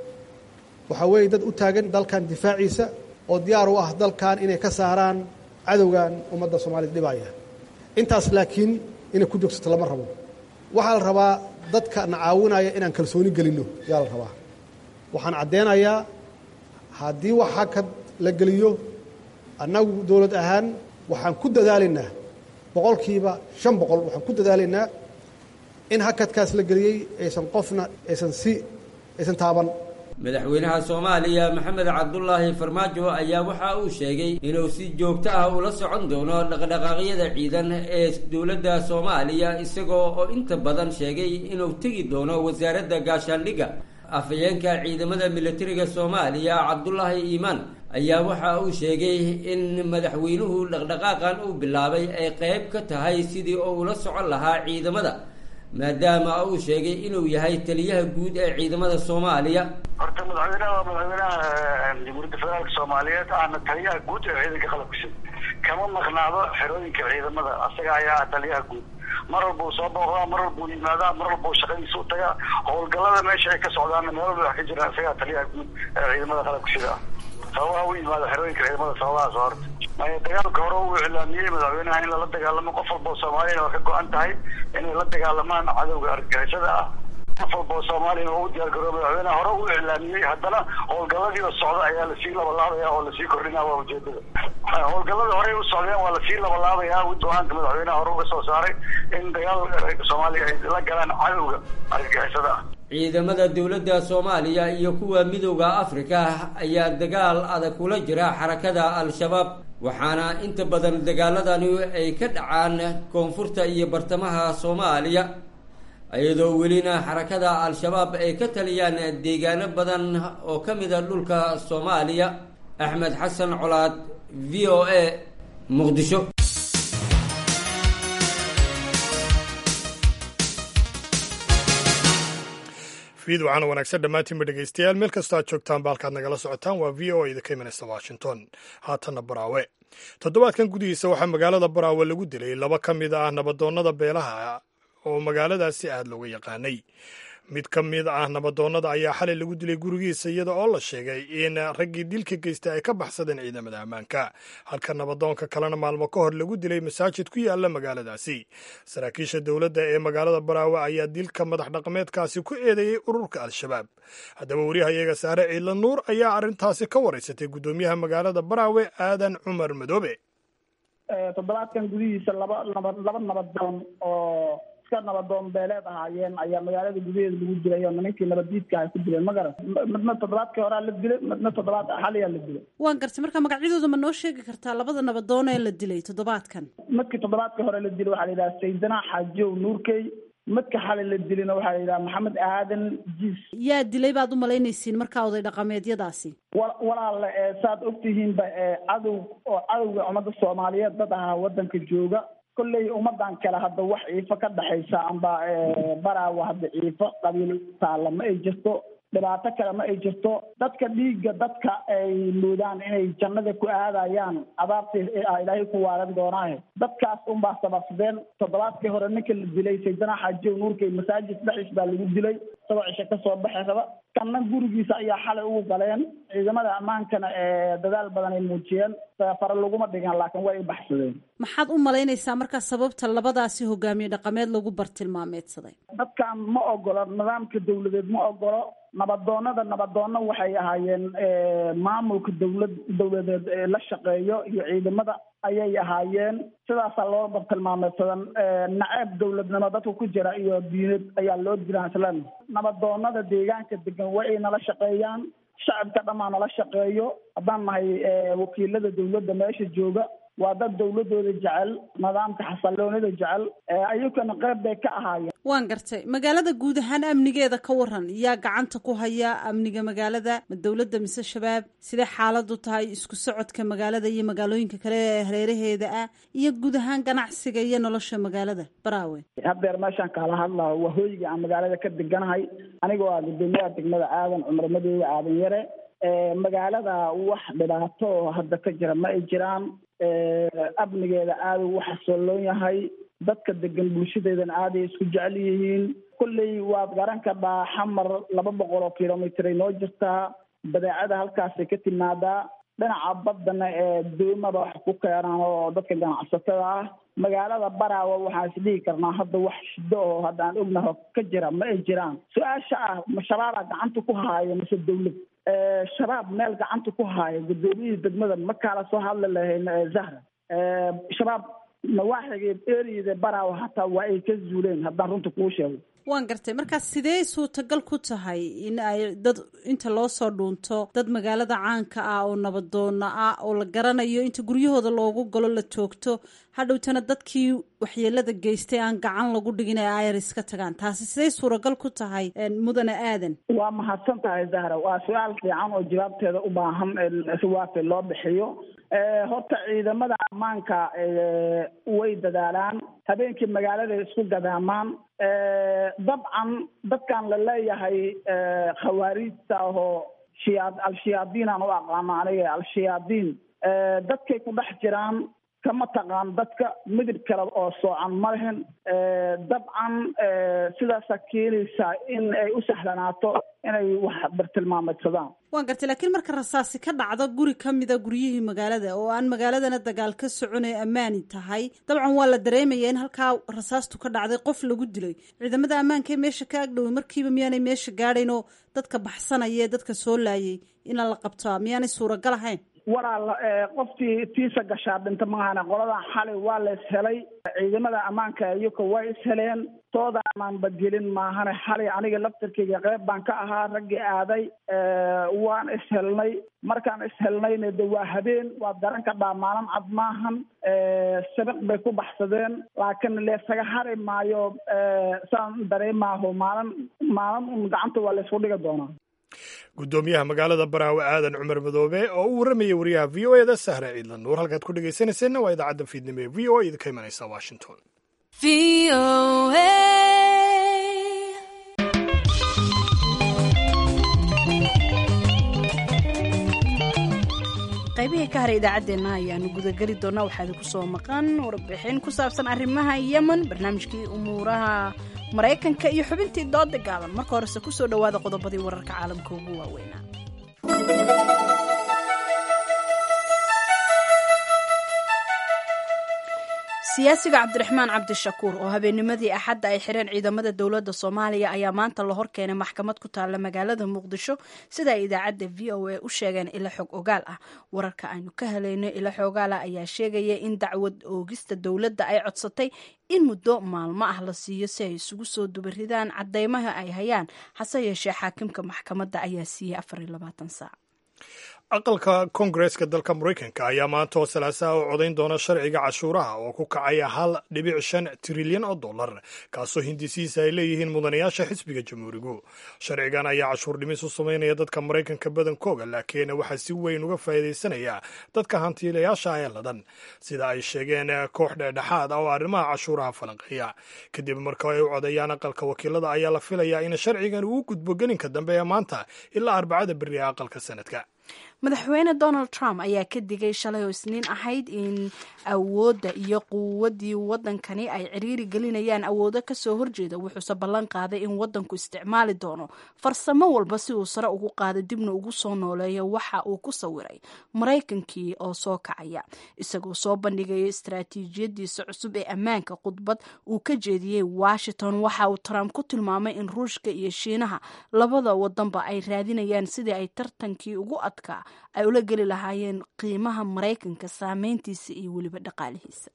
S8: waxaa weeye dad u taagan dalkan difaaciisa oo diyaar u ah dalkan inay ka saaraan cadowgan ummadda soomaaliyad dhibaya intaas laakiin inay ku joogsato lama rabo waxaa la rabaa dadka na caawinaya inaan kalsooni gelinno yaa la rabaa waxaan caddeynayaa haddii wax hakad la geliyo annagu dowlad ahaan waxaan ku dadaalaynaa boqolkiiba shan boqol waxaan ku dadaalaynaa in hakadkaas la geliyey aysan qofna aysan si aysan taaban
S7: madaxweynaha soomaaliya maxamed cabdulaahi farmaajo ayaa waxa uu sheegay inuu si joogto ah ula socon doono dhaqdhaqaaqyada ciidan ee dowladda soomaaliya isagoo oo inta badan sheegay inuu tegi doono wasaaradda gaashaandhigga afhayeenka ciidamada militariga soomaaliya cabdulaahi iimaan ayaa waxa uu sheegay in madaxweynuhu dhaqdhaqaaqan uu bilaabay ay qayb ka tahay sidii uu ula socon lahaa ciidamada maadaama uu sheegay inuu yahay taliyaha guud ee ciidamada soomaaliya
S9: horta madaxweynaha waa madaxweynaha jamhuuriyadda federaalka soomaaliyeed ahna taliyaha guud ee ciidanka qalabka sida kama maqnaado xerooyinka ciidamada asaga ayaa ah taliyaha guud mar walba uu soo booqdaa mar walba uu yimaadaa mar walba uu shaqadiisa u tagaa howlgallada meesha ay ka socdaanna meel walba wax ka jiraan isagaa taliyaha guud ee ciidamada qalabka sida ah sababaha u yimaada xerooyinka ciidamada sababahaas horta maya dagaalka hore uu iclaamiyey madaxweynaha in lala dagaalamo qof walba oo soomaaliyana waa ka go-an tahay inay la dagaalamaan cadowga argagixisada ah qof walba oo soomaaliyana waa u diyaargaroo madaxweynaha hore u iclaamiyey haddana howlgalladiiba socda ayaa lasii labalaabaya oo lasii kordhinaa waa ujeedada howlgallada horey u socdeen waa lasii labalaabayaa go-aanka madaxweynaha hore uga soo saaray in dagaal soomaaliya ay la galaan cadowga argagixisada ah
S7: ciidamada dowladda soomaaliya iyo kuwa midowda afrika ayaa dagaal adag kula jira xarakada al-shabaab waxaana inta badan dagaaladani ay ka dhacaan koonfurta iyo bartamaha soomaaliya iyadoo welina xarakada al-shabaab ay ka taliyaan deegaano badan oo ka mida dhulka soomaaliya axmed xasan colaad v o a muqdisho
S1: fiid waxaana wanaagsan dhammaantiinba dhegaystayaal meel kastoo aad joogtaan ba halkaad nagala socotaan waa v o a idinka imanaysa washington haatanna baraawe toddobaadkan gudihiisa waxaa magaalada baraawe lagu dilay laba ka mid ah nabadoonnada beelaha oo magaaladaasi aad looga yaqaanay mid ka mid ah nabadoonnada ayaa xalay lagu dilay gurigiisa iyada oo la sheegay in raggii dilka geystay ay ka baxsadeen ciidamada ammaanka halka nabadoonka kalena maalmo ka hor lagu dilay masaajid ku yaala magaaladaasi saraakiisha dowladda ee magaalada baraawe ayaa dilka madax dhaqameedkaasi ku eedeeyey ururka al-shabaab haddaba wariyahayaga saare ciidla nuur ayaa arrintaasi ka waraysatay guddoomiyaha magaalada baraawe aadan cumar madoobe
S10: toddobaadkan gudihiisa laba nabad laba nabadoon oo iska nabadoon beeleed ahaayeen ayaa magaalada gudaheeda lagu dilay oo nimankii nabaddiidka ay ku dileen ma garan midna toddobaadkii horaa la dilay midna toddobaad xaliyaa la dilay
S2: waan gartay marka magacyadooda ma noo sheegi kartaa labada nabadoon ee la dilay toddobaadkan
S10: midkii toddobaadkii hore la dilay waxaa la yidhaha saydana xaajiyow nuurkey midka xalay la dilina waxaa la yidhaha maxamed aadan jiis
S2: yaa dilay baad u malaynaysiin markaa oday dhaqameedyadaasi
S10: wa walaale ee saad ogtihiinba ee cadow oo cadowga ummadda soomaaliyeed dad ahaa waddanka jooga kolley ummadan kale hadda wax ciifo ka dhexaysa amba baraawa hadda ciifo qabiil taalla ma ay jirto dhibaato kale ma ay jirto dadka dhiigga dadka ay moodaan inay jannada ku aadayaan adaabtii ilaahay ku waaran doonaahe dadkaas unbaa sababsadeen toddobaadkii hore ninka la dilay saydana xaajiyow nuurkay masaajid dhexdiis baa lagu dilay isagoo cisho kasoo baxay raba kanna gurigiisa ayaa xalay ugu galeen ciidamada ammaankana ee dadaal badan ay muujiyeen fare laguma dhigan laakiin way i baxsadeen
S2: maxaad u malaynaysaa markaa sababta labadaasi hogaamiye dhaqameed lagu bartilmaameedsaday
S10: dadkan ma ogolo nidaamka dawladeed ma ogolo nabadoonada nabadoonno waxay ahaayeen maamulka dawlad dawladeed ee la shaqeeyo iyo ciidamada ayay ahaayeen sidaasaa loo bartilmaameedsadan naceeb dawladnimo dadka ku jira iyo diinad ayaa loo dilaan islan nabadoonada deegaanka degan waa ay nala shaqeeyaan shacabka dhammaa nala shaqeeyo haddaan nahay wakiilada dawladda meesha jooga waa dad dawladooda jecel nidaamka xasalloonida jecel ayagana qayb bay ka ahaayeen
S2: waan gartay magaalada guud ahaan amnigeeda ka waran yaa gacanta ku haya amniga magaalada ma dowladda mise shabaab sidee xaaladu tahay isku socodka magaalada iyo magaalooyinka kale ee hareeraheeda ah iyo guud ahaan ganacsiga iyo nolosha magaalada baraawe
S10: haddeer meeshaan kaala hadlaho waa hooyiga aan magaalada ka deganahay anigoo ah guddoomiyaha degmada aadan cumar madoobe aadan yare magaalada wax dhibaato oo hadda ka jira ma ay jiraan amnigeeda aada u xasolloon yahay dadka degan bulshadeedana aaday isku jecel yihiin kolley waad garan kadhaa xamar laba boqol oo kilomitr ay noo jirtaa badeecada halkaasay ka timaadaa dhinaca baddana ee doomada wax ku keenaan oo dadka ganacsatada ah magaalada baraawa waxaan isdhihi karnaa hadda wax shido oo hadda aan ognaho ka jira ma ay jiraan su-aasha ah ma shabaabaa gacanta ku haaya mise dawlad shabaab meel gacanta ku haaya guddoomiyihii degmada ma kaala soo hadli lahayn zahra shabaab nawaaxigeed eriyada baraawa hataa waa ay ka zuuleen haddaan runta kuu sheego
S2: waan gartay markaas sidee suurtagal ku tahay in ay dad inta loo soo dhuunto dad magaalada caanka ah oo nabadoona ah oo la garanayo inta guryahooda loogu galo la toogto hadhowtana dadkii waxyeelada geystay aan gacan lagu dhigin ee ayar iska tagaan taasi sidee suuragal ku tahay mudane aadan
S10: waa mahadsan tahay zahra waa su-aal fiican oo jawaabteeda u baahan si waafi loo bixiyo horta ciidamada ammaanka way dadaalaan habeenkii magaalada isku gadaamaan dabcan dadkan la leeyahay khawaariijta ahoo shiyaa al-shiyaadiin aan u aqaano aniga al-shiyaadiin dadkay ku dhex jiraan kama taqaan dadka midib kale oo soocan ma lehen dabcan sidaasaa keenaysaa in ay u sahlanaato inay wax bartilmaameedsadaan
S11: waan gartay laakiin marka rasaasi ka dhacdo guri ka mida guryihii magaalada oo aan magaaladana dagaal ka socon ee ammaani tahay dabcan waa la dareemaya in halkaa rasaastu ka dhacday qof lagu dilay ciidamada ammaanka ee meesha ka agdhoway markiiba miyaanay meesha gaadhayn oo dadka baxsanaya ee dadka soo laayay inaan la qabtaa miyaanay suuragal ahayn
S10: walaal qoftii tiisa gashaa dhinta maahane qoladan xalay waa la ishelay ciidamada ammaanka iyaka way isheleen tooda amaan badgelin maahane xalay aniga laftarkeyga qeyb baan ka ahaa raggii aaday waan ishelnay markaan ishelnayna de waa habeen waa daran ka dhaa maalin cad maahan sabiq bay ku baxsadeen laakiin leesaga hari maayo saan dareemaaho maalin maalin un gacanta waa laysku dhigi doonaa
S1: guddoomiyaha magaalada baraawe aadan cumar madoobe oo u warramayay wariyaha v o eda sahre ciidlan nuur halkaad ku dhegaysanayseena waa idaacadda fiidnimo ee v o a idinka imanaysa washington
S2: qaybihii ka haray idaacaddeenna ayaanu gudageli doonaa waxaa idinku soo maqan warbixin ku saabsan arrimaha yemen barnaamijkii umuuraha maraykanka iyo xubintii dooda gaaban marka horese kusoo dhowaada qodobadii wararka caalamka ugu waaweynaa siyaasiga cabdiraxmaan cabdishakuur oo habeennimadii axadda ay xireen ciidamada dowladda soomaaliya ayaa maanta la horkeenay maxkamad ku taalla magaalada muqdisho sida ay idaacadda v o a u sheegeen ilo xog ogaal ah wararka aynu ka helayno ilo xogaalah ayaa sheegaya in dacwad oogista dowladda ay codsatay in muddo maalmo ah la siiyo si ay isugu soo dubaridaan caddeymaha ay hayaan hase yeeshee xaakimka maxkamadda ayaa siiyey afar iyo labaatan saac
S1: aqalka koongareeska dalka maraykanka ayaa maanta oo salaasaha u codayn doona sharciga cashuuraha oo ku kacaya hal dhibic shan trilyan oo dollar kaasoo hindisiisa ay leeyihiin mudanayaasha xisbiga jamhuurigu sharcigan ayaa cashuur dhimis u samaynaya dadka maraykanka badankooga laakiin waxaa si weyn uga faa'iidaysanaya dadka hantiilayaasha ee ladan sida ay sheegeen koox dhexdhexaad ah oo arrimaha cashuuraha falanqeeya kadib marka ay u codayaan aqalka wakiilada ayaa la filayaa in sharcigan uu gudbo gelinka dambe ee maanta ilaa arbacada beri ee aqalka sanadka
S2: madaxweyne donald trump ayaa ka digay shalay oo isniin ahayd in awoodda iyo quwaddii waddankani ay ciriiri gelinayaan awoodo kasoo horjeeda wuxuuse ballan qaaday in waddanku isticmaali doono farsamo walba si uu sare ugu qaado dibna ugu soo nooleeyo waxa uu ku sawiray maraykankii oo soo kacaya isagoo soo bandhigaya istaraatiijiyadiisa cusub ee ammaanka khudbad uu ka jeediyey washington waxa uu trump ku tilmaamay in ruushka iyo shiinaha labada wadanba ay raadinayaan sidii ay tartankii ugu adkaa ay ula geli lahaayeen qiimaha maraykanka saameyntiisa iyo weliba dhaqaalihiisa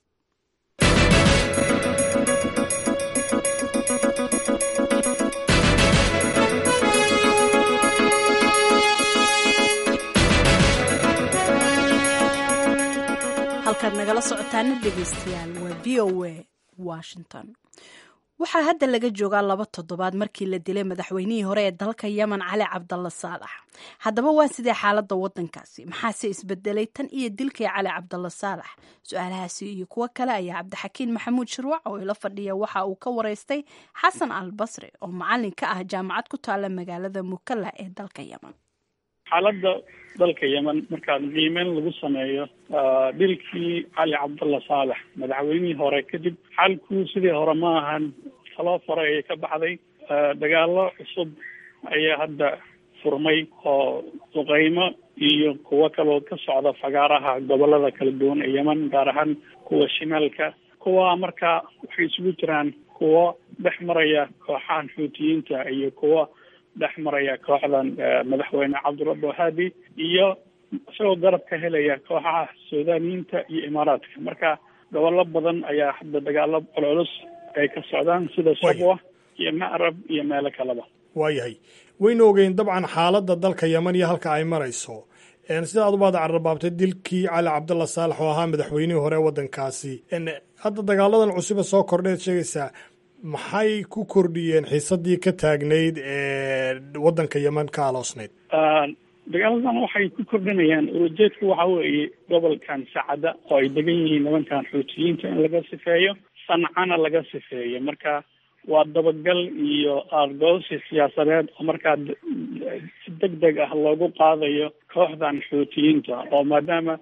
S2: halkaad nagala socotaana dhegeystayaal waa v o a washington waxaa hadda laga joogaa laba toddobaad markii la dilay madaxweynihii hore ee dalka yemen cali cabdalla saalax haddaba waa sidee xaaladda waddankaasi maxaase isbedelay tan iyo dilkii cali cabdalla saalax su-aalahaasi iyo kuwo kale ayaa cabdixakiin maxamuud shirwac oo ila fadhiya waxa uu ka wareystay xasan al basri oo macalin ka ah jaamacad ku taalla magaalada mukalla ee dalka yemen
S12: xaaladda dalka yemen markaad qiimeyn lagu sameeyo dilkii cali cabdalla saalex madaxweynihii hore kadib xalku sidii hore ma ahan talo fore ayay ka baxday dagaalo cusub ayaa hadda furmay oo duqeymo iyo kuwo kaloo ka socda fagaaraha gobolada kala duwan ee yemen gaar ahaan kuwa shimaalka kuwa marka waxay isugu jiraan kuwo dhex maraya kooxahan xuutiyiinta iyo kuwa dhex maraya kooxdan madaxweyne cabdurabbi wahaabi iyo isagoo garab ka helaya kooxaha suudaaniyiinta iyo imaaraadka marka gobollo badan ayaa hadda dagaalo culculus ay ka socdaan sida sabwa iyo macrab iyo meelo kaleba
S1: waayahay waynu ogeyn dabcan xaaladda dalka yemen iyo halka ay marayso sida aad ubaad carrabaabtay dilkii cali cabdalla saalax oo ahaa madaxweynihii hore waddankaasi hadda dagaaladan cusube soo kordheed sheegaysaa maxay ku kordhiyeen xiisadii ka taagnayd ee waddanka yemen ka aloosnayd
S12: dagaaladan waxay ku kordhinayaan ulajeedku waxa weeye gobolkan sacada oo ay degan yihiin nimankan xuutiyiinta in laga sifeeyo sancana laga sifeeyo marka waa dabagal iyo argoosi siyaasadeed oo markaa si deg deg ah loogu qaadayo kooxdan xuutiyiinta oo maadaama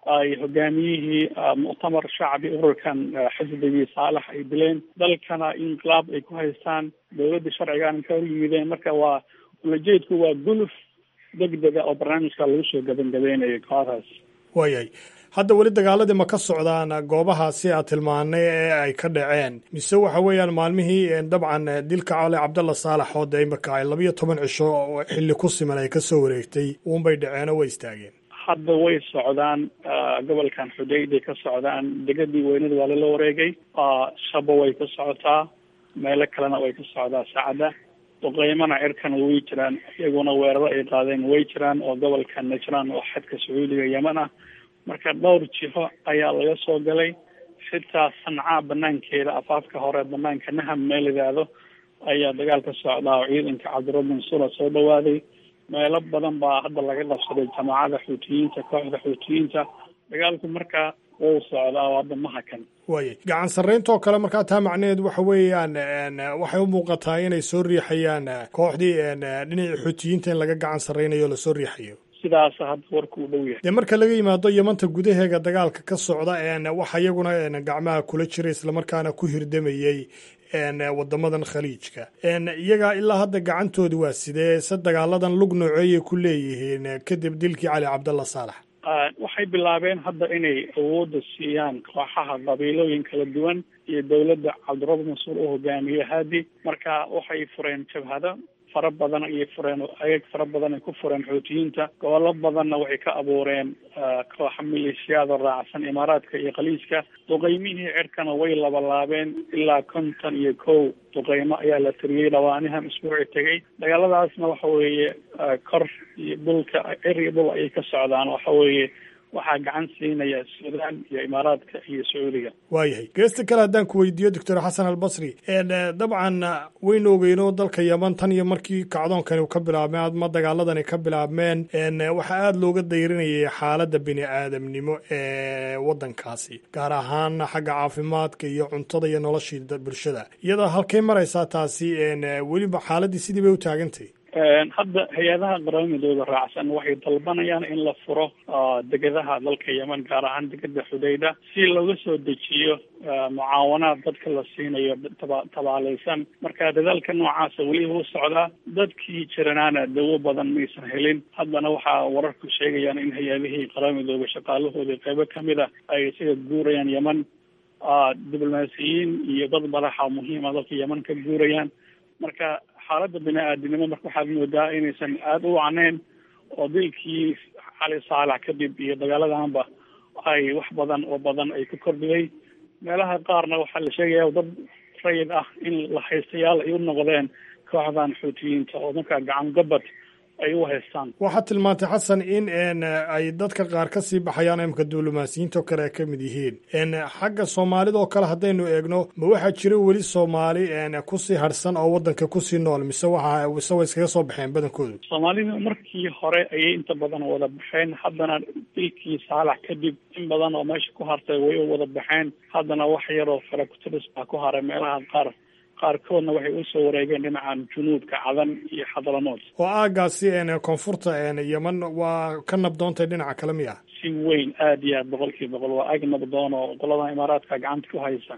S12: ay hogaamiyihii muctamar shacbi ururkan xisbigii saalax ay dileen dalkana inqilaab ay ku haystaan dowladda sharcigaana ka hor yimideen marka waa ulajeedku waa guluf degdega oo barnaamijka lagu soo gabangabeynayo kooxdaas
S1: waayahay hadda weli dagaaladii ma ka socdaan goobahaasi aad tilmaanay ee ay ka dhaceen mise waxa weeyaan maalmihii dabcan dilka cali cabdalla saalax oo de imaka ay labiyo toban cisho xilli ku siman ay kasoo wareegtay uunbay dhaceen oo way istaageen
S12: hadda way socdaan gobolkan xudayday ka socdaan degadii weynada waa lala wareegay shabo way ka socotaa meelo kalena way ka socdaa sacda duqeymana cirkana way jiraan iyaguna weeraro ay qaadeen way jiraan oo gobolka najraan oo xadka sacuudiga yeman ah marka dhowr jiho ayaa laga soo galay xitaa sancaa banaankeeda afaafka hore banaanka naham meel idaado ayaa dagaal ka socdaa oo ciidanka cabdirabbi mansura soo dhawaaday meelo badan baa hadda laga qabsaday jamaacada xuutiyiinta kooxda xuutiyiinta dagaalku markaa wuu socdaa oo hadda ma hakan
S1: waayay gacan sarrayntoo kale markaa taa macnaheed waxa weeyaan waxay u muuqataa inay soo riixayaan kooxdii dhinacii xuutiyiinta in laga gacan sarraynayo o lasoo riixayo
S12: sidaas hadda warku u dhow yahay
S1: dee marka laga yimaado yamanta gudaheega dagaalka ka socda waxa iyaguna gacmaha kula jira islamarkaana ku hirdamayey wadamadan khaliijka iyaga ilaa hadda gacantoodi waa sidee se dagaaladan lug nooceeyay ku leeyihiin kadib dilkii cali cabdalla saalax
S12: waxay bilaabeen hadda inay awoodda siiyaan kooxaha qabiilooyin kala duwan iyo dowladda cabdirabbi mansuur u hogaamiye haadi marka waxay fureen jabhado fara badan ayay fureen ayag fara badan ay ku fureen xuutiyiinta gobollo badanna waxay ka abuureen kooxa maleeshiyaada raacsan imaaraadka iyo khaliijka duqeymihii cirkana way labalaabeen ilaa konton iyo kow duqeymo ayaa la tiriyey dhawaanihan isbuuci tegay dagaaladaasna waxa weeye kor iyo dhulka cir iyo dhul ayay ka socdaan waxa weeye waxaa gacan siinaya suudaan iyo imaaraadka iyo sacuudiga
S1: waayahay geesta kale haddaan ku weydiiyo doctor xasan albasri dabcan waynu ogeyno dalka yeman tan iyo markii kacdoonkani ka bilaabmeen ama dagaaladani ka bilaabmeen waxaa aada looga dayrinayay xaaladda bini aadamnimo ee waddankaasi gaar ahaan xagga caafimaadka iyo cuntada iyo noloshii bulshada iyadoo halkay maraysaa taasi weliba xaaladdii sidii bay u taagantay
S12: hadda hay-adaha qaramidooda raacsan waxay dalbanayaan in la furo degadaha dalka yemen gaar ahaan degada xudayda si looga soo dejiyo mucaawanaad dadka la siinayo taba tabaaleysan marka dadaalka noocaasa weli wuu socdaa dadkii jiranaana dawo badan maysan helin haddana waxaa wararku sheegayaan in hay-adihii qaramidooda shaqaalahoodii qeybo kamid a ay isaga guurayaan yemen diblomaasiyiin iyo dad madaxa muhiima dalka yemen ka guurayaan marka xaaladda bini aadinimo marka waxaad moodaa inaysan aada u wacneyn oo dilkii cali saalax kadib iyo dagaaladanba ay wax badan oo badan ay ku kordhiyay meelaha qaarna waxaa la sheegaya dad rayid ah in la haystayaal ay u noqdeen kooxdan xuutiyiinta oo markaa gacan gabad ay u haystaan
S1: waxaad tilmaantay xasan in ay dadka qaar ka sii baxayaan imka diblomaasiyiinta oo kale ay ka mid yihiin xagga soomaalida oo kale haddaynu eegno ma waxaa jira weli soomaali kusii harsan oo waddanka kusii nool mise waxa mise way iskaga soo baxeen badankoodu
S12: soomaalidu markii hore ayay inta badan wada baxeen haddana dilkii saalax kadib in badan oo meesha ku hartay way u wada baxeen haddana wax yaroo fara kutiris baa ku haray meelaha qaar qaarkoodna waxay usoo wareegeen dhinacan junuubka cadan iyo xadalamood
S1: oo aagaasi koonfurta yeman waa ka nabdoontay dhinaca kale miya
S12: si weyn aada iyo aad boqol kiiba boqol waa ag nabdoon oo qolada imaaraadka gacanta ku haysa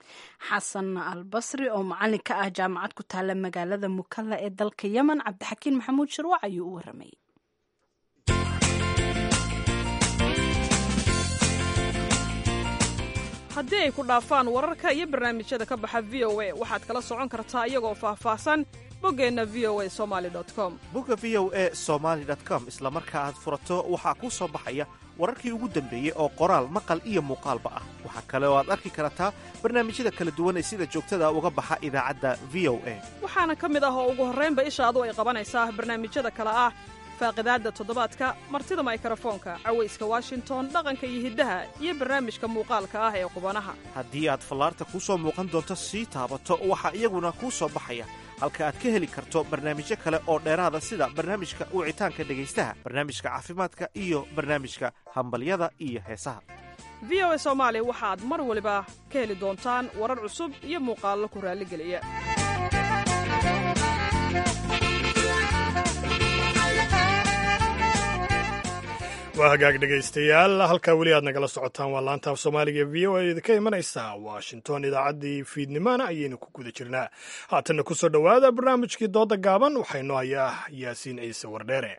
S2: xasan albasri oo macalin ka ah jaamacad ku taala magaalada mukalla ee dalka yemen cabdixakiin maxamuud shirwac ayuu u waramayay
S13: haddii ay ku dhaafaan wararka iyo barnaamijyada ka baxa v o a waxaad kala socon kartaa iyagoo faahfaahsan boggeenna v o a somali com
S14: bogga v o a somaali com isla marka aad furato waxaa kuu soo baxaya wararkii ugu dambeeyey oo qoraal maqal iyo muuqaalba ah waxaa kale oo aad arki kartaa barnaamijyada kala duwan ee sida joogtada uga baxa idaacadda v o a
S13: waxaana ka mid ah oo ugu horraynba ishaadu ay qabanaysaa barnaamijyada kale ah faaqidaadda toddobaadka martida maykrofoonka cawayska washington dhaqanka iyo hiddaha iyo barnaamijka muuqaalka ah ee qubanaha
S14: haddii aad fallaarta kuu soo muuqan doonto sii taabato waxaa iyaguna kuu soo baxaya halka aad ka heli karto barnaamijyo kale oo dheeraada sida barnaamijka wicitaanka dhegaystaha barnaamijka caafimaadka iyo barnaamijka hambalyada iyo heesaha
S13: v o a soomaali waxaad mar waliba ka heli doontaan warar cusub iyo muuqaallo ku raalligeliya
S1: waa hagaag dhegaystayaal halkaa weli aad nagala socotaan waa laanta af soomaaliga v o a idinka imanaysa washington idaacaddii fiidnimana ayaynu ku guda jirnaa haatanna ku soo dhowaada barnaamijkii dooda gaaban waxaynoo hayaa yaasiin ciise wardheere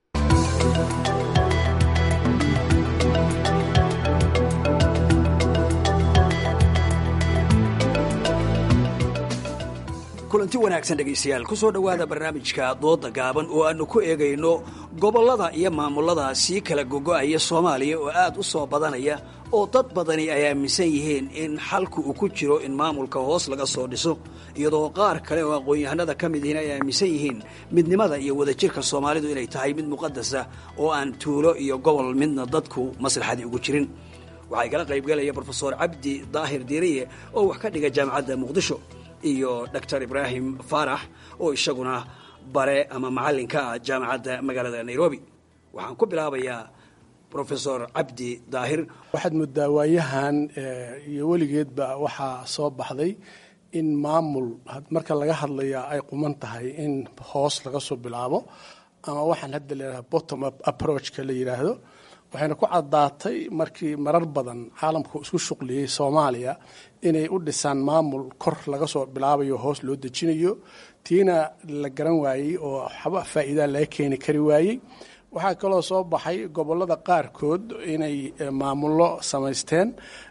S15: kulanti wanaagsan dhegaystayaal ku soo dhowaada barnaamijka dooda gaaban oo aannu ku eegayno gobollada iyo maamulada sii kala gogo'aya soomaaliya oo aad u soo badanaya oo dad badani ay aaminsan yihiin in xalku uu ku jiro in maamulka hoos laga soo dhiso iyadoo qaar kale oo aqoon-yahanada ka mid yihiin ay aaminsan yihiin midnimada iyo wadajirka soomaalidu inay tahay mid muqadasa oo aan tuulo iyo gobol midna dadku maslaxadii ugu jirin waxaa igala qaybgalaya brofesor cabdi daahir diiriye oo wax ka dhiga jaamacadda muqdisho iyo doctor ibraahim faarax oo isaguna bare ama macallinka ah jaamacadda magaalada nairobi waxaan ku bilaabayaa rofesor cabdi daahir
S16: waxaad moodaa waayahan iyo weligeedba waxaa soo baxday in maamul marka laga hadlaya ay quman tahay in hoos laga soo bilaabo ama waxaan hadda layidhahda bottom up approachka la yidhaahdo waxayna ku caddaatay markii marar badan caalamku isku shuqliyey soomaaliya inay u dhisaan maamul kor laga soo bilaabayo hoos loo dejinayo tiina la garan waayey oo waxba faa'iidaa laga keeni kari waayey waxaa kaloo soo baxay gobollada qaarkood inay maamullo samaysteen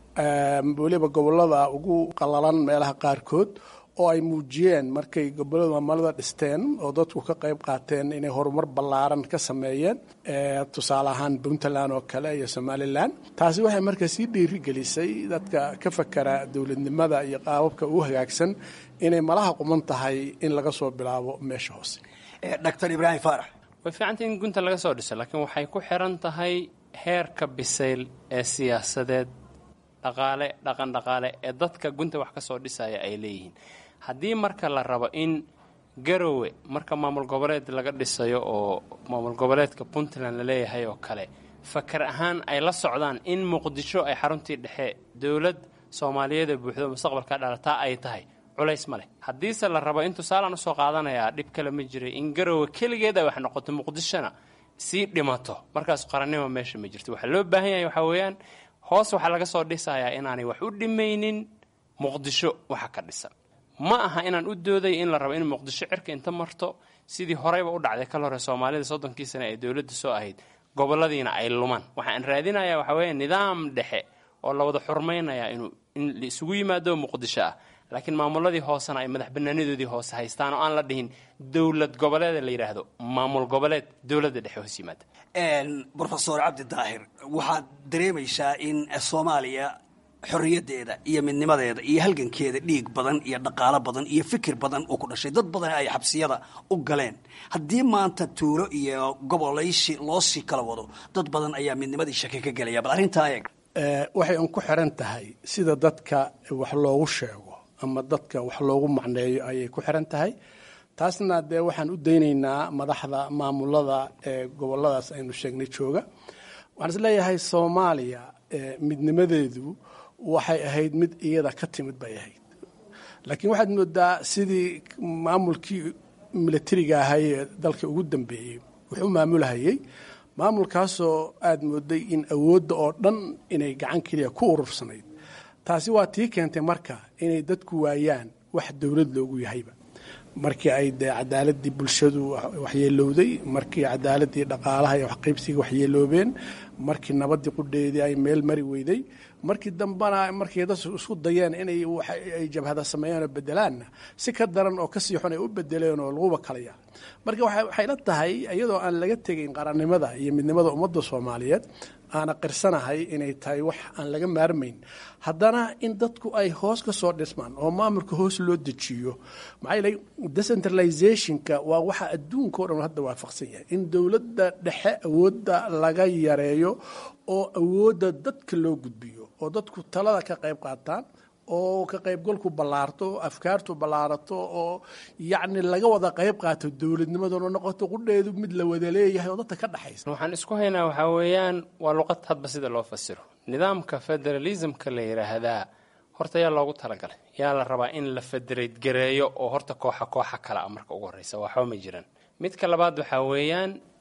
S16: weliba gobollada ugu qalalan meelaha qaarkood oo ay muujiyeen markay gobollada maamulada dhisteen oo dadku ka qayb qaateen inay horumar ballaaran ka sameeyeen tusaale ahaan puntland oo kale iyo somalilan taasi waxay marka sii dhiirigelisay dadka ka fakera dowladnimada iyo qaababka u hagaagsan inay malaha quman tahay in laga soo bilaabo meesha hoose
S15: doctor ibraahim faarax
S17: way fiicantay in gunta laga soo dhiso laakiin waxay ku xiran tahay heerka bisayl ee siyaasadeed dhaqaale dhaqan dhaqaale ee dadka gunta wax ka soo dhisaya ay leeyihiin haddii marka la rabo in garowe marka maamul goboleed laga dhisayo oo maamul goboleedka puntland la leeyahay oo kale fakar ahaan ay la socdaan in muqdisho ay xaruntii dhexe dowlad soomaaliyeed ee buuxdo mustaqbalka dhalataa ay tahay culays ma leh haddiise la rabo in tusaalaan usoo qaadanayaa dhib kale ma jiray in garowe keligeed ay wax noqoto muqdishona sii dhimato markaas qarannimo meesha ma jirto waxaa loo baahan yahay waxaa weeyaan hoos waxaa laga soo dhisayaa inaanay wax u dhimaynin muqdisho waxa ka dhisan ma aha inaan u dooday in la rabo in muqdisho cirka inta marto sidii horeyba u dhacday kal hore soomaalida soddonkii sane ee dowladda soo ahayd goboladiina ay lumaan waxaan raadinayaa waxaa weeye nidaam dhexe oo la wada xurmaynaya inuu in la isugu yimaado muqdisho ah laakiin maamuladii hoosena ay madax banaanadoodii hoose haystaan oo aan la dhihin dowlad goboleeda la yidhaahdo maamul goboleed dowladda dhexe hoos yimaada
S15: brofesor cabdi daahir waxaad dareemaysaa in soomaaliya xorriyaddeeda iyo midnimadeeda iyo halgankeeda dhiig badan iyo dhaqaalo badan iyo fikir badan uu ku dhashay dad badan ay xabsiyada u galeen haddii maanta tuulo iyo gobolaysi loo sii kala wado dad badan ayaa midnimadii shaki ka gelaya bal arrintaa eeg
S16: waxay un ku xiran tahay sida dadka wax loogu sheego ama dadka wax loogu macneeyo ayay ku xiran tahay taasna dee waxaan u daynaynaa madaxda maamulada ee goboladaas aynu sheegnay jooga waxaan is leeyahay soomaaliya midnimadeedu waxay ahayd mid iyada ka timid bay ahayd laakiin waxaad moodaa sidii maamulkii milatariga ahay ee dalka ugu dambeeyey wuxuu maamulhayay maamulkaasoo aada mooday in awoodda oo dhan inay gacan keliya ku urursanayd taasi waa tii keentay marka inay dadku waayaan wax dowlad loogu yahayba markii ay dee cadaaladii bulshadu waxyeelowday markii cadaaladii dhaqaalaha iyo waxqaybsiga waxyeeloobeen markii nabadii qudheedii ay meel mari weyday markii dambena markay dad isku dayeen inay ay jabhada sameeyeen oo bedelaanna si ka daran oo kasii xun ay u bedeleen oo laguba kalaya marka waxay la tahay iyadoo aan laga tegayn qarannimada iyo midnimada ummadda soomaaliyeed aana qirsanahay inay tahay wax aan laga maarmayn haddana in dadku ay hoos ka soo dhismaan oo maamulka hoos loo dejiyo maxaa yeelay decentralizationka waa waxa adduunka o dhan hadda waafaqsan yahay in dowladda dhexe awoodda laga yareeyo oo awoodda dadka loo gudbiyo oo dadku talada ka qayb qaataan oo ka qaybgalku ballaarto oo afkaartu ballaarato oo yacni laga wada qayb qaato dowladnimaduna noqoto qudheedu mid la wada leeyahay oo dadka ka dhexaysa
S17: waxaan isku haynaa waxaa weeyaan waa luqad hadba sida loo fasiro nidaamka federalismka la yidhaahdaa horta yaa loogu talagalay yaa la rabaa in la federate gareeyo oo horta kooxa kooxa kale a marka ugu horreysa waxba ma jiraan midka labaad waxaa weeyaan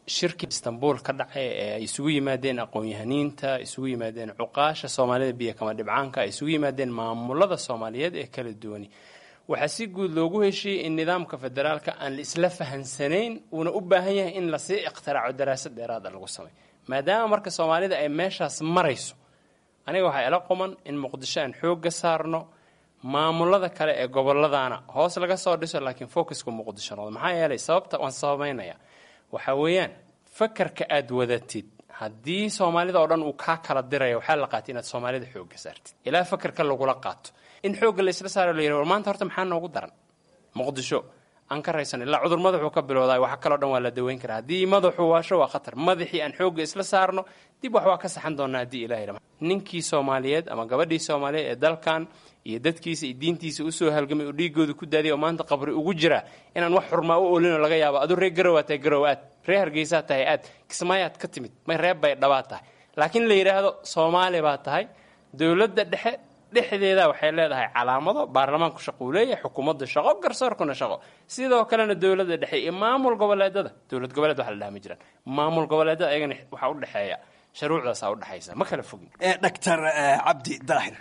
S17: shirkii istanbul ka dhacay ee ay isugu yimaadeen aqoon-yahaniinta isugu yimaadeen cuqaasha soomaalida biyo kama dhibcaanka ay isugu yimaadeen maamulada soomaaliyeed ee kala duwani waxaa si guud loogu heshiiyey in nidaamka federaalka aan la isla fahansanayn uuna u baahan yahay in lasii ikhtiraco daraasad dheeraada lagu sameyo maadaama marka soomaalida ay meeshaas marayso aniga waxaa ila quman in muqdisho aan xoogga saarno maamulada kale ee gobolladana hoos laga soo dhiso laakiin focuska muqdisho noqdo maxaa yeelay sababta waan sababeynaya waxaa weeyaan fakarka aada wadatid haddii soomaalida oo dhan uu kaa kala diraya waxaa la qaatay inaad soomaalida xoogga saartid ilaa fakarka lagula qaato in xoogga laysla saaro la yidhi war maanta horta maxaa noogu daran muqdisho aan ka raysan ilaa cudur madaxuu ka bilowday waxa kaloo dhan waa la daweyn karaa haddii madaxu waasho waa khatar madaxii aan xoogga isla saarno dib wax waa ka saxan doonaa haddii ilahay rama ninkii soomaaliyeed ama gabadhii soomaaliyeed ee dalkan iyo dadkiisa iyo diintiisa usoo halgamay oo dhiigooda ku daadiyay oo maanta qabri ugu jira inaan wax xurmaa u olinoo laga yaabo aduu reer garowa tahay garow aad reer hargeysaa tahay aad kismaayaad ka timid may reeb bay dhabaad tahay laakiin la yidhaahdo soomaali baa tahay dowladda dhexe dhexdeeda waxay leedahay calaamado baarlamaanku shaqo uu leeyahay xukuumadda shaqo garsoorkuna shaqo sidoo kalena dowladda dhexe iyo maamul goboleedada dowlad goboleed waxa la dhaha ma jiraan maamul goboleedada ayagana waxaa u dhexeeya sharuucdaasaa u dhexaysa ma kala fogin
S15: doctor cabdi daahir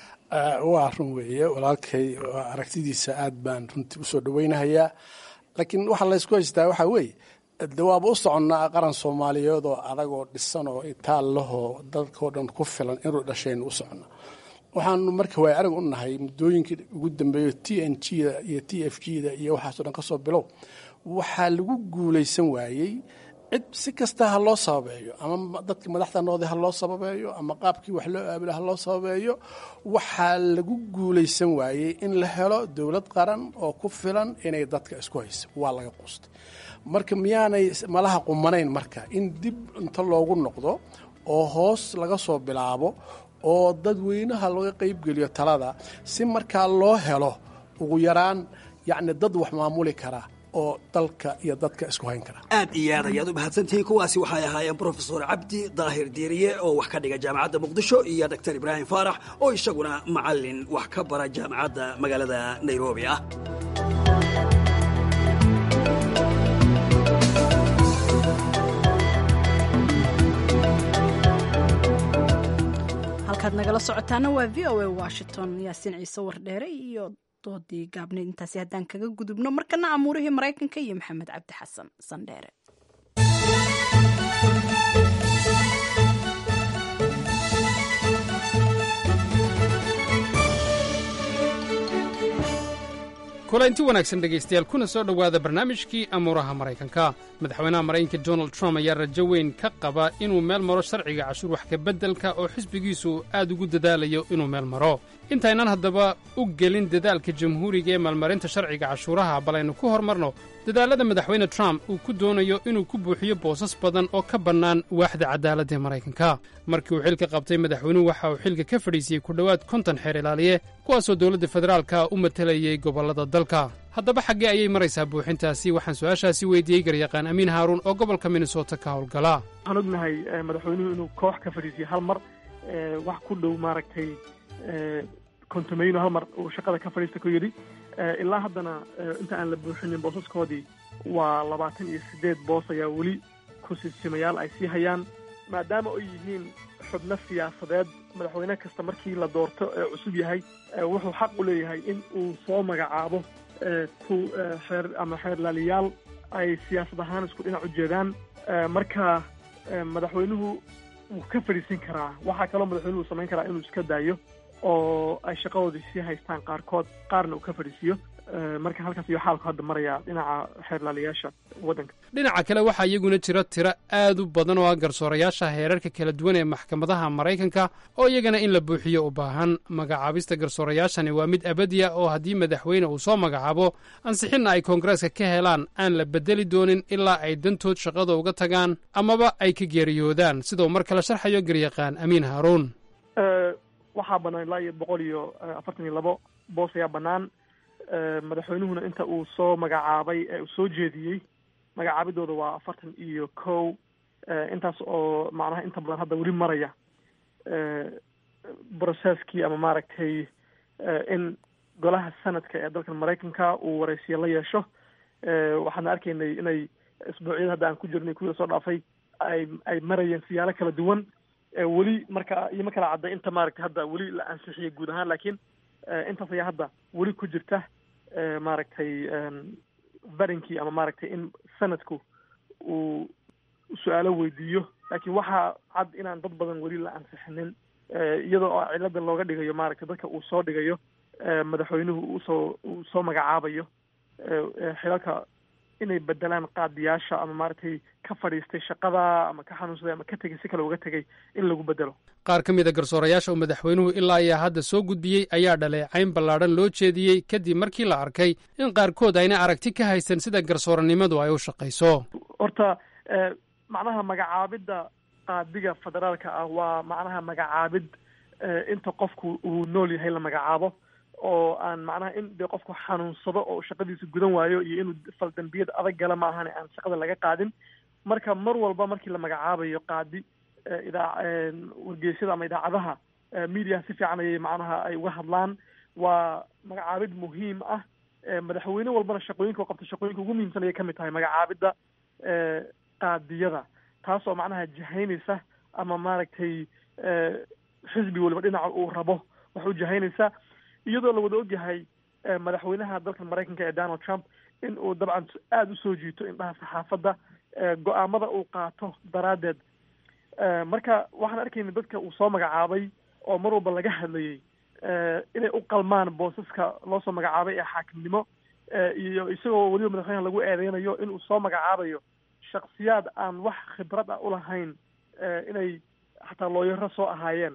S16: waa run weeye walaalkay aragtidiisa aad baan runtii usoo dhaweynahayaa laakiin waxaa laysku haystaa waxaa weeye de waaba u soconnaa qaran soomaaliyeed oo adagoo dhisan oo itaal lahoo dadkao dhan ku filan inuu dhashaynu u soconnaa waxaanu marka waay arag u nahay muddooyinkii ugu dambeeyo t n g da iyo t f g da iyo waxaasoo dhan ka soo bilow waxaa lagu guulaysan waayey cid si kasta ha loo sababeeyo ama dadkii madaxda noqday ha loo sababeeyo ama qaabkii wax loo aabila ha loo sababeeyo waxaa lagu guulaysan waayey in la helo dowlad qaran oo ku filan inay dadka isku hayso waa laga qustay marka miyaanay malaha qumanayn marka in dib inta loogu noqdo oo hoos laga soo bilaabo oo dadweynaha laga qaybgeliyo talada si markaa loo helo ugu yaraan yacni dad wax maamuli kara oo dalka iyo dadka isku hayn kara
S15: aad iyo aad ayaad u mahadsantihiin kuwaasi waxay ahaayeen brofesor cabdi daahir diiriye oo wax ka dhiga jaamacadda muqdisho iyo doctor ibraahim faarax oo isaguna macalin wax ka bara jaamacadda magaalada nairobi ah
S2: halkaad nagala socotaana waa v o a washington yaasiin ciise wardheere iyo doodii gaabneyd intaasi haddaan kaga gudubno markana amuurihii maraykanka iyo maxamed cabdi xasan sandheere
S18: kulanti wanaagsan dhegaystayaal kuna soo dhowaada barnaamijkii amuuraha maraykanka madaxweynaha maraykanka donald trump ayaa rajo weyn ka qaba inuu meel maro sharciga cashuur wax kabeddelka oo xisbigiisu aad ugu dadaalayo inuu meel maro intaynaan haddaba u gelin dadaalka jamhuuriga ee maalmarinta sharciga cashuuraha bal aynu ku hormarno dadaallada madaxweyne trump uu ku doonayo inuu ku buuxiyo boosas badan oo ka bannaan waaxda cadaaladda ee maraykanka markii uu xilka qabtay madaxweynuhu waxa uu xilka ka fadhiisiyey ku dhowaad konton xeer ilaaliye kuwaasoo dowladda federaalka u matalayay gobollada dalka haddaba xaggee ayay maraysaa buuxintaasi waxaan su-aashaasi weydiiyey garyaqaan amiin haaruun oo gobolka minnesota ka howlgala
S19: waxaan ognahay madaxweynuhu inuu koox ka fadhiisiyo hal mar wax ku dhow maaragtay kontomeyno hal mar uu shaqada ka fadhiista ku yidhi ilaa haddana inta aan la buuxinin boosaskoodii waa labaatan iyo siddeed boos ayaa weli ku-siisimayaal ay sii hayaan maadaama ay yihiin xubno siyaasadeed madaxweyne kasta markii la doorto ee cusub yahay wuxuu xaq u leeyahay in uu soo magacaabo ku xeer ama xeerlaaliyaal ay siyaasad ahaan isku dhinac u jeedaan marka madaxweynuhu wuu ka fadhiisin karaa waxaa kaloo madaxweynuhu samayn karaa inuu iska daayo oo ay shaqadoodii sii haystaan qaarkood qaarna uu ka fadhiisiiyo marka halkaas iyo xaalku hadda maraya dhinaca xeerlaaliyaasha waddanka
S18: dhinaca kale waxaa iyaguna jira tiro aad u badan oo ah garsoorayaasha heerarka kala duwan ee maxkamadaha maraykanka oo iyagana in la buuxiyo u baahan magacaabista garsoorayaashani waa mid abadiya oo haddii madaxweyne uu soo magacaabo ansixinna ay koongareeska ka helaan aan la bedeli doonin ilaa ay dantood shaqada uga tagaan amaba ay ka geeriyoodaan sidau mar kale sharxayo garyaqaan amiin haaruun
S19: waxaa bannaan ilaa iyo boqol iyo afartan iyo labo boos ayaa bannaan madaxweynuhuna inta uu soo magacaabay ee uu soo jeediyey magacaabidooda waa afartan iyo kow intaas oo macnaha inta badan hadda weli maraya brocesskii ama maaragtay in golaha sanadka ee dalkan maraykanka uu waraysiyo la yeesho waxaana arkaynay inay isbuucyada hadda aan ku jirnay kuwii lasoo dhaafay ay ay marayeen siyaalo kala duwan weli marka iyo ma kala cadday inta maaragtay hadda weli la ansixiyay guud ahaan laakiin intaas ayaa hadda weli ku jirta maaragtay varinkii ama maaragtay in sanadku uu su-aalo weydiiyo laakiin waxaa cad inaan dad badan weli la ansixinin iyadoo oo cilada looga dhigayo maaragtay dadka uu soo dhigayo madaxweynuhu usoo uu soo magacaabayo xilalka inay bedelaan qaadiyaasha ama maaragtay ka fadhiistay shaqada ama ka xanuunsaday ama ka tegay si kale uga tegay in lagu bedelo
S18: qaar ka mid a garsoorayaasha uu madaxweynuhu ilaa ayaa hadda soo gudbiyey ayaa dhaleecayn ballaadhan loo jeediyey kadib markii la arkay in qaarkood ayna aragti ka haysan sida garsooranimadu ay u shaqayso
S19: horta macnaha magacaabidda qaadiga federaalka ah waa macnaha magacaabid inta qofku uu nool yahay la magacaabo oo aan macnaha in dee qofku xanuunsado oo shaqadiisa gudan waayo iyo inuu faldambiyad adag gala ma ahane aan shaqada laga qaadin marka mar walba markii la magacaabayo qaadi idaa wargeysyada ama idaacadaha mediaha si fiican ayay macnaha ay uga hadlaan waa magacaabid muhiim ah madaxweyne walbana shaqooyinka u qabta shaqooyinka ugu muhiimsan ayay kamid tahay magacaabidda qaadiyada taas oo macnaha jahaynaysa ama maaragtay xisbi waliba dhinaca uu rabo wax u jahaynaysa iyadoo la wada ogyahay madaxweynaha dalka maraykanka ee donald trump in uu dabcan aada usoo jiito indhaha saxaafadda go-aamada uu qaato daraaddeed marka waxaan arkayna dadka uu soo magacaabay oo mar walba laga hadlayay inay u qalmaan boosaska loo soo magacaabay ee xaakimnimo iyo isagoo weliba madaxweynaha lagu eedeynayo inuu soo magacaabayo shaksiyaad aan wax khibrad ah ulahayn inay xataa looyaro soo ahaayeen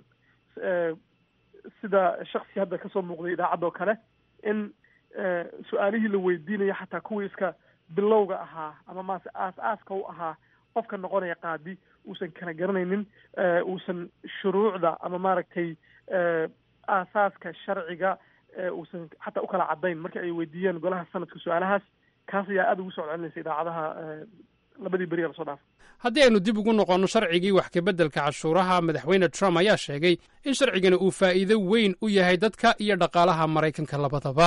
S19: sida shaksi hadda kasoo muuqday idaacadda oo kale in su-aalihii la weydiinaya xataa kuwii iska bilowga ahaa ama maase aas aaska u ahaa qofka noqonaya qaadi uusan kala garanaynin uusan shuruucda ama maaragtay aasaaska sharciga uusan xataa ukala caddayn marka ay weydiiyeen golaha sanadka su-aalahaas kaas ayaa aada ugu soo celinaysa idaacadaha labadii beri lasoo dhaafay
S18: haddii aynu dib ugu noqonno sharcigii wax kabeddelka cashuuraha madaxweyne trump ayaa sheegay in sharcigani uu faa'iido weyn u yahay dadka iyo dhaqaalaha maraykanka labadaba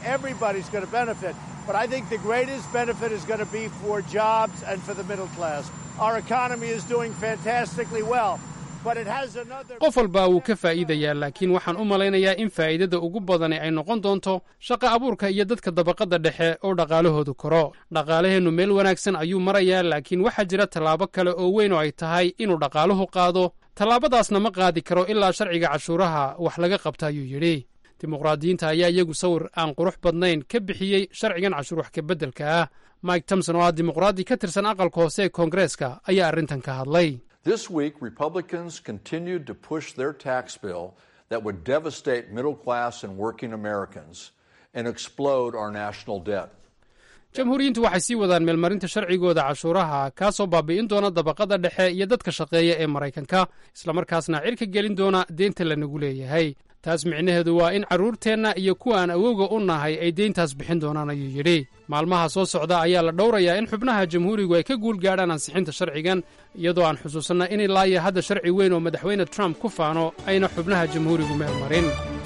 S18: qof walba wuu ka faa'iidayaa laakiin waxaan u malaynayaa in faa'iidada ugu badani ay noqon doonto shaqa abuurka iyo dadka dabaqadda dhexe oo dhaqaalahoodu koro dhaqaalaheennu meel wanaagsan ayuu marayaa laakiin waxaa jira tallaabo kale oo weyn oo ay tahay inuu dhaqaaluhu qaado tallaabadaasna ma qaadi karo ilaa sharciga cashuuraha wax laga qabta ayuu yidhi dimuqraadiyiinta ayaa iyagu sawir aan qurux badnayn ka bixiyey sharcigan cashuur wax kabeddelka ah mike tomson oo ah dimuqraadi ka tirsan aqalka hoose ee koongareeska ayaa arrintan ka hadlay
S20: This week, Republicans continued to push their tax bill that would devastate middle class and working Americans and explode our national debt.
S18: jamhuuriyiintu waxay sii wadaan meelmarinta sharcigooda cashuuraha kaasoo baabi'in doona dabaqada dhexe iyo dadka shaqeeya ee maraykanka islamarkaasna cirka gelin doona deynta lanagu leeyahay taas micnaheedu waa in carruurteenna iyo kuwa aan awowga u nahay ay deyntaas bixin doonaan ayuu yidhi maalmaha soo socda ayaa la dhowrayaa in xubnaha jamhuurigu ay ka guul gaadhaan ansixinta sharcigan iyadoo aan xusuusanna in ilaa iyo hadda sharci weyn oo madaxweyne trump ku faano ayna xubnaha jamhuurigu meel marin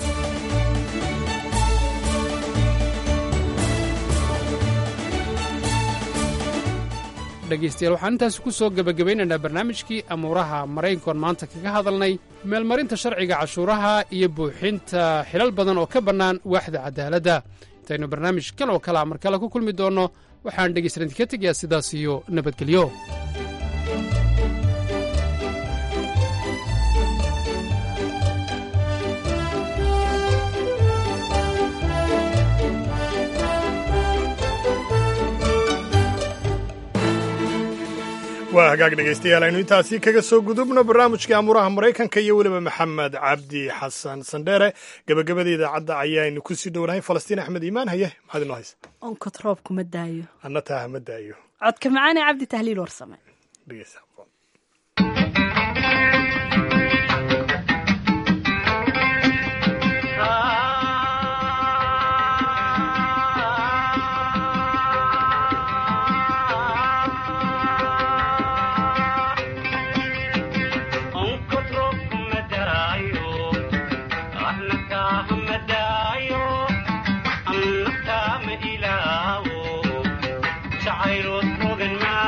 S18: dhegaystayaal waxaan intaasi ku soo gebagabaynaynaa barnaamijkii amuuraha maraykankoon maanta kaga hadalnay meelmarinta sharciga cashuuraha iyo buuxinta xilal badan oo ka bannaan waaxda cadaaladda intaynu barnaamij kal oo kalea mar kale ku kulmi doonno waxaan dhegaystalan idinka tegayaa sidaas iyo nabadgelyo
S1: waa hagaag dhegaystayaal aynu intaasi kaga soo gudubno barnaamijkii amuuraha maraykanka iyo weliba maxamed cabdi xasan sandheere gebagabada idaacadda ayaaynu kusii dhownahay falastiin axmed iimaan haye maxaad inoo haysa
S2: onkod roobku ma daayo
S1: anna taaha ma daayo
S2: codka macaane cabdi tahliil warsame
S1: dhegeysa
S21: Child,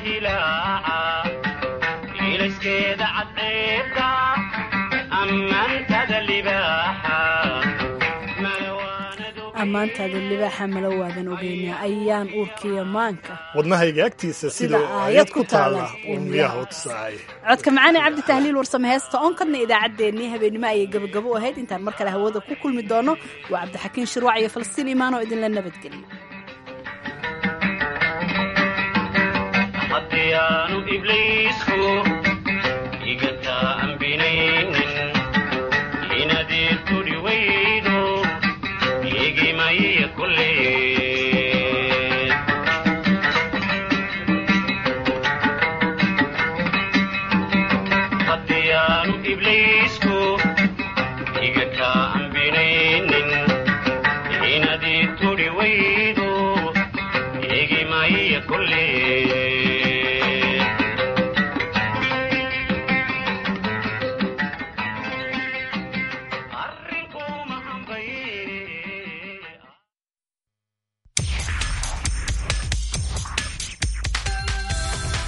S21: dilaaca iilaskeeda cadceeda ammaantada libaaxa
S2: ammaantaada libaaxa mala waadan ogeynaa ayaan uurkiya maanka
S1: wadnahayga agtiisa
S2: Sida
S1: sida
S2: aayad
S1: aayad
S2: ku
S1: ku taala
S2: taala,
S1: uu miyaha u tusaayay
S2: codka macaane cabdi tahliil warsame heesta onkadna idaacaddeenii habeenimo ayay gabagabo u ahayd intaan mar kale hawada ku kulmi doono waa cabdixakiin shirwac iyo falastiin imaan oo idinla nabadgeliyo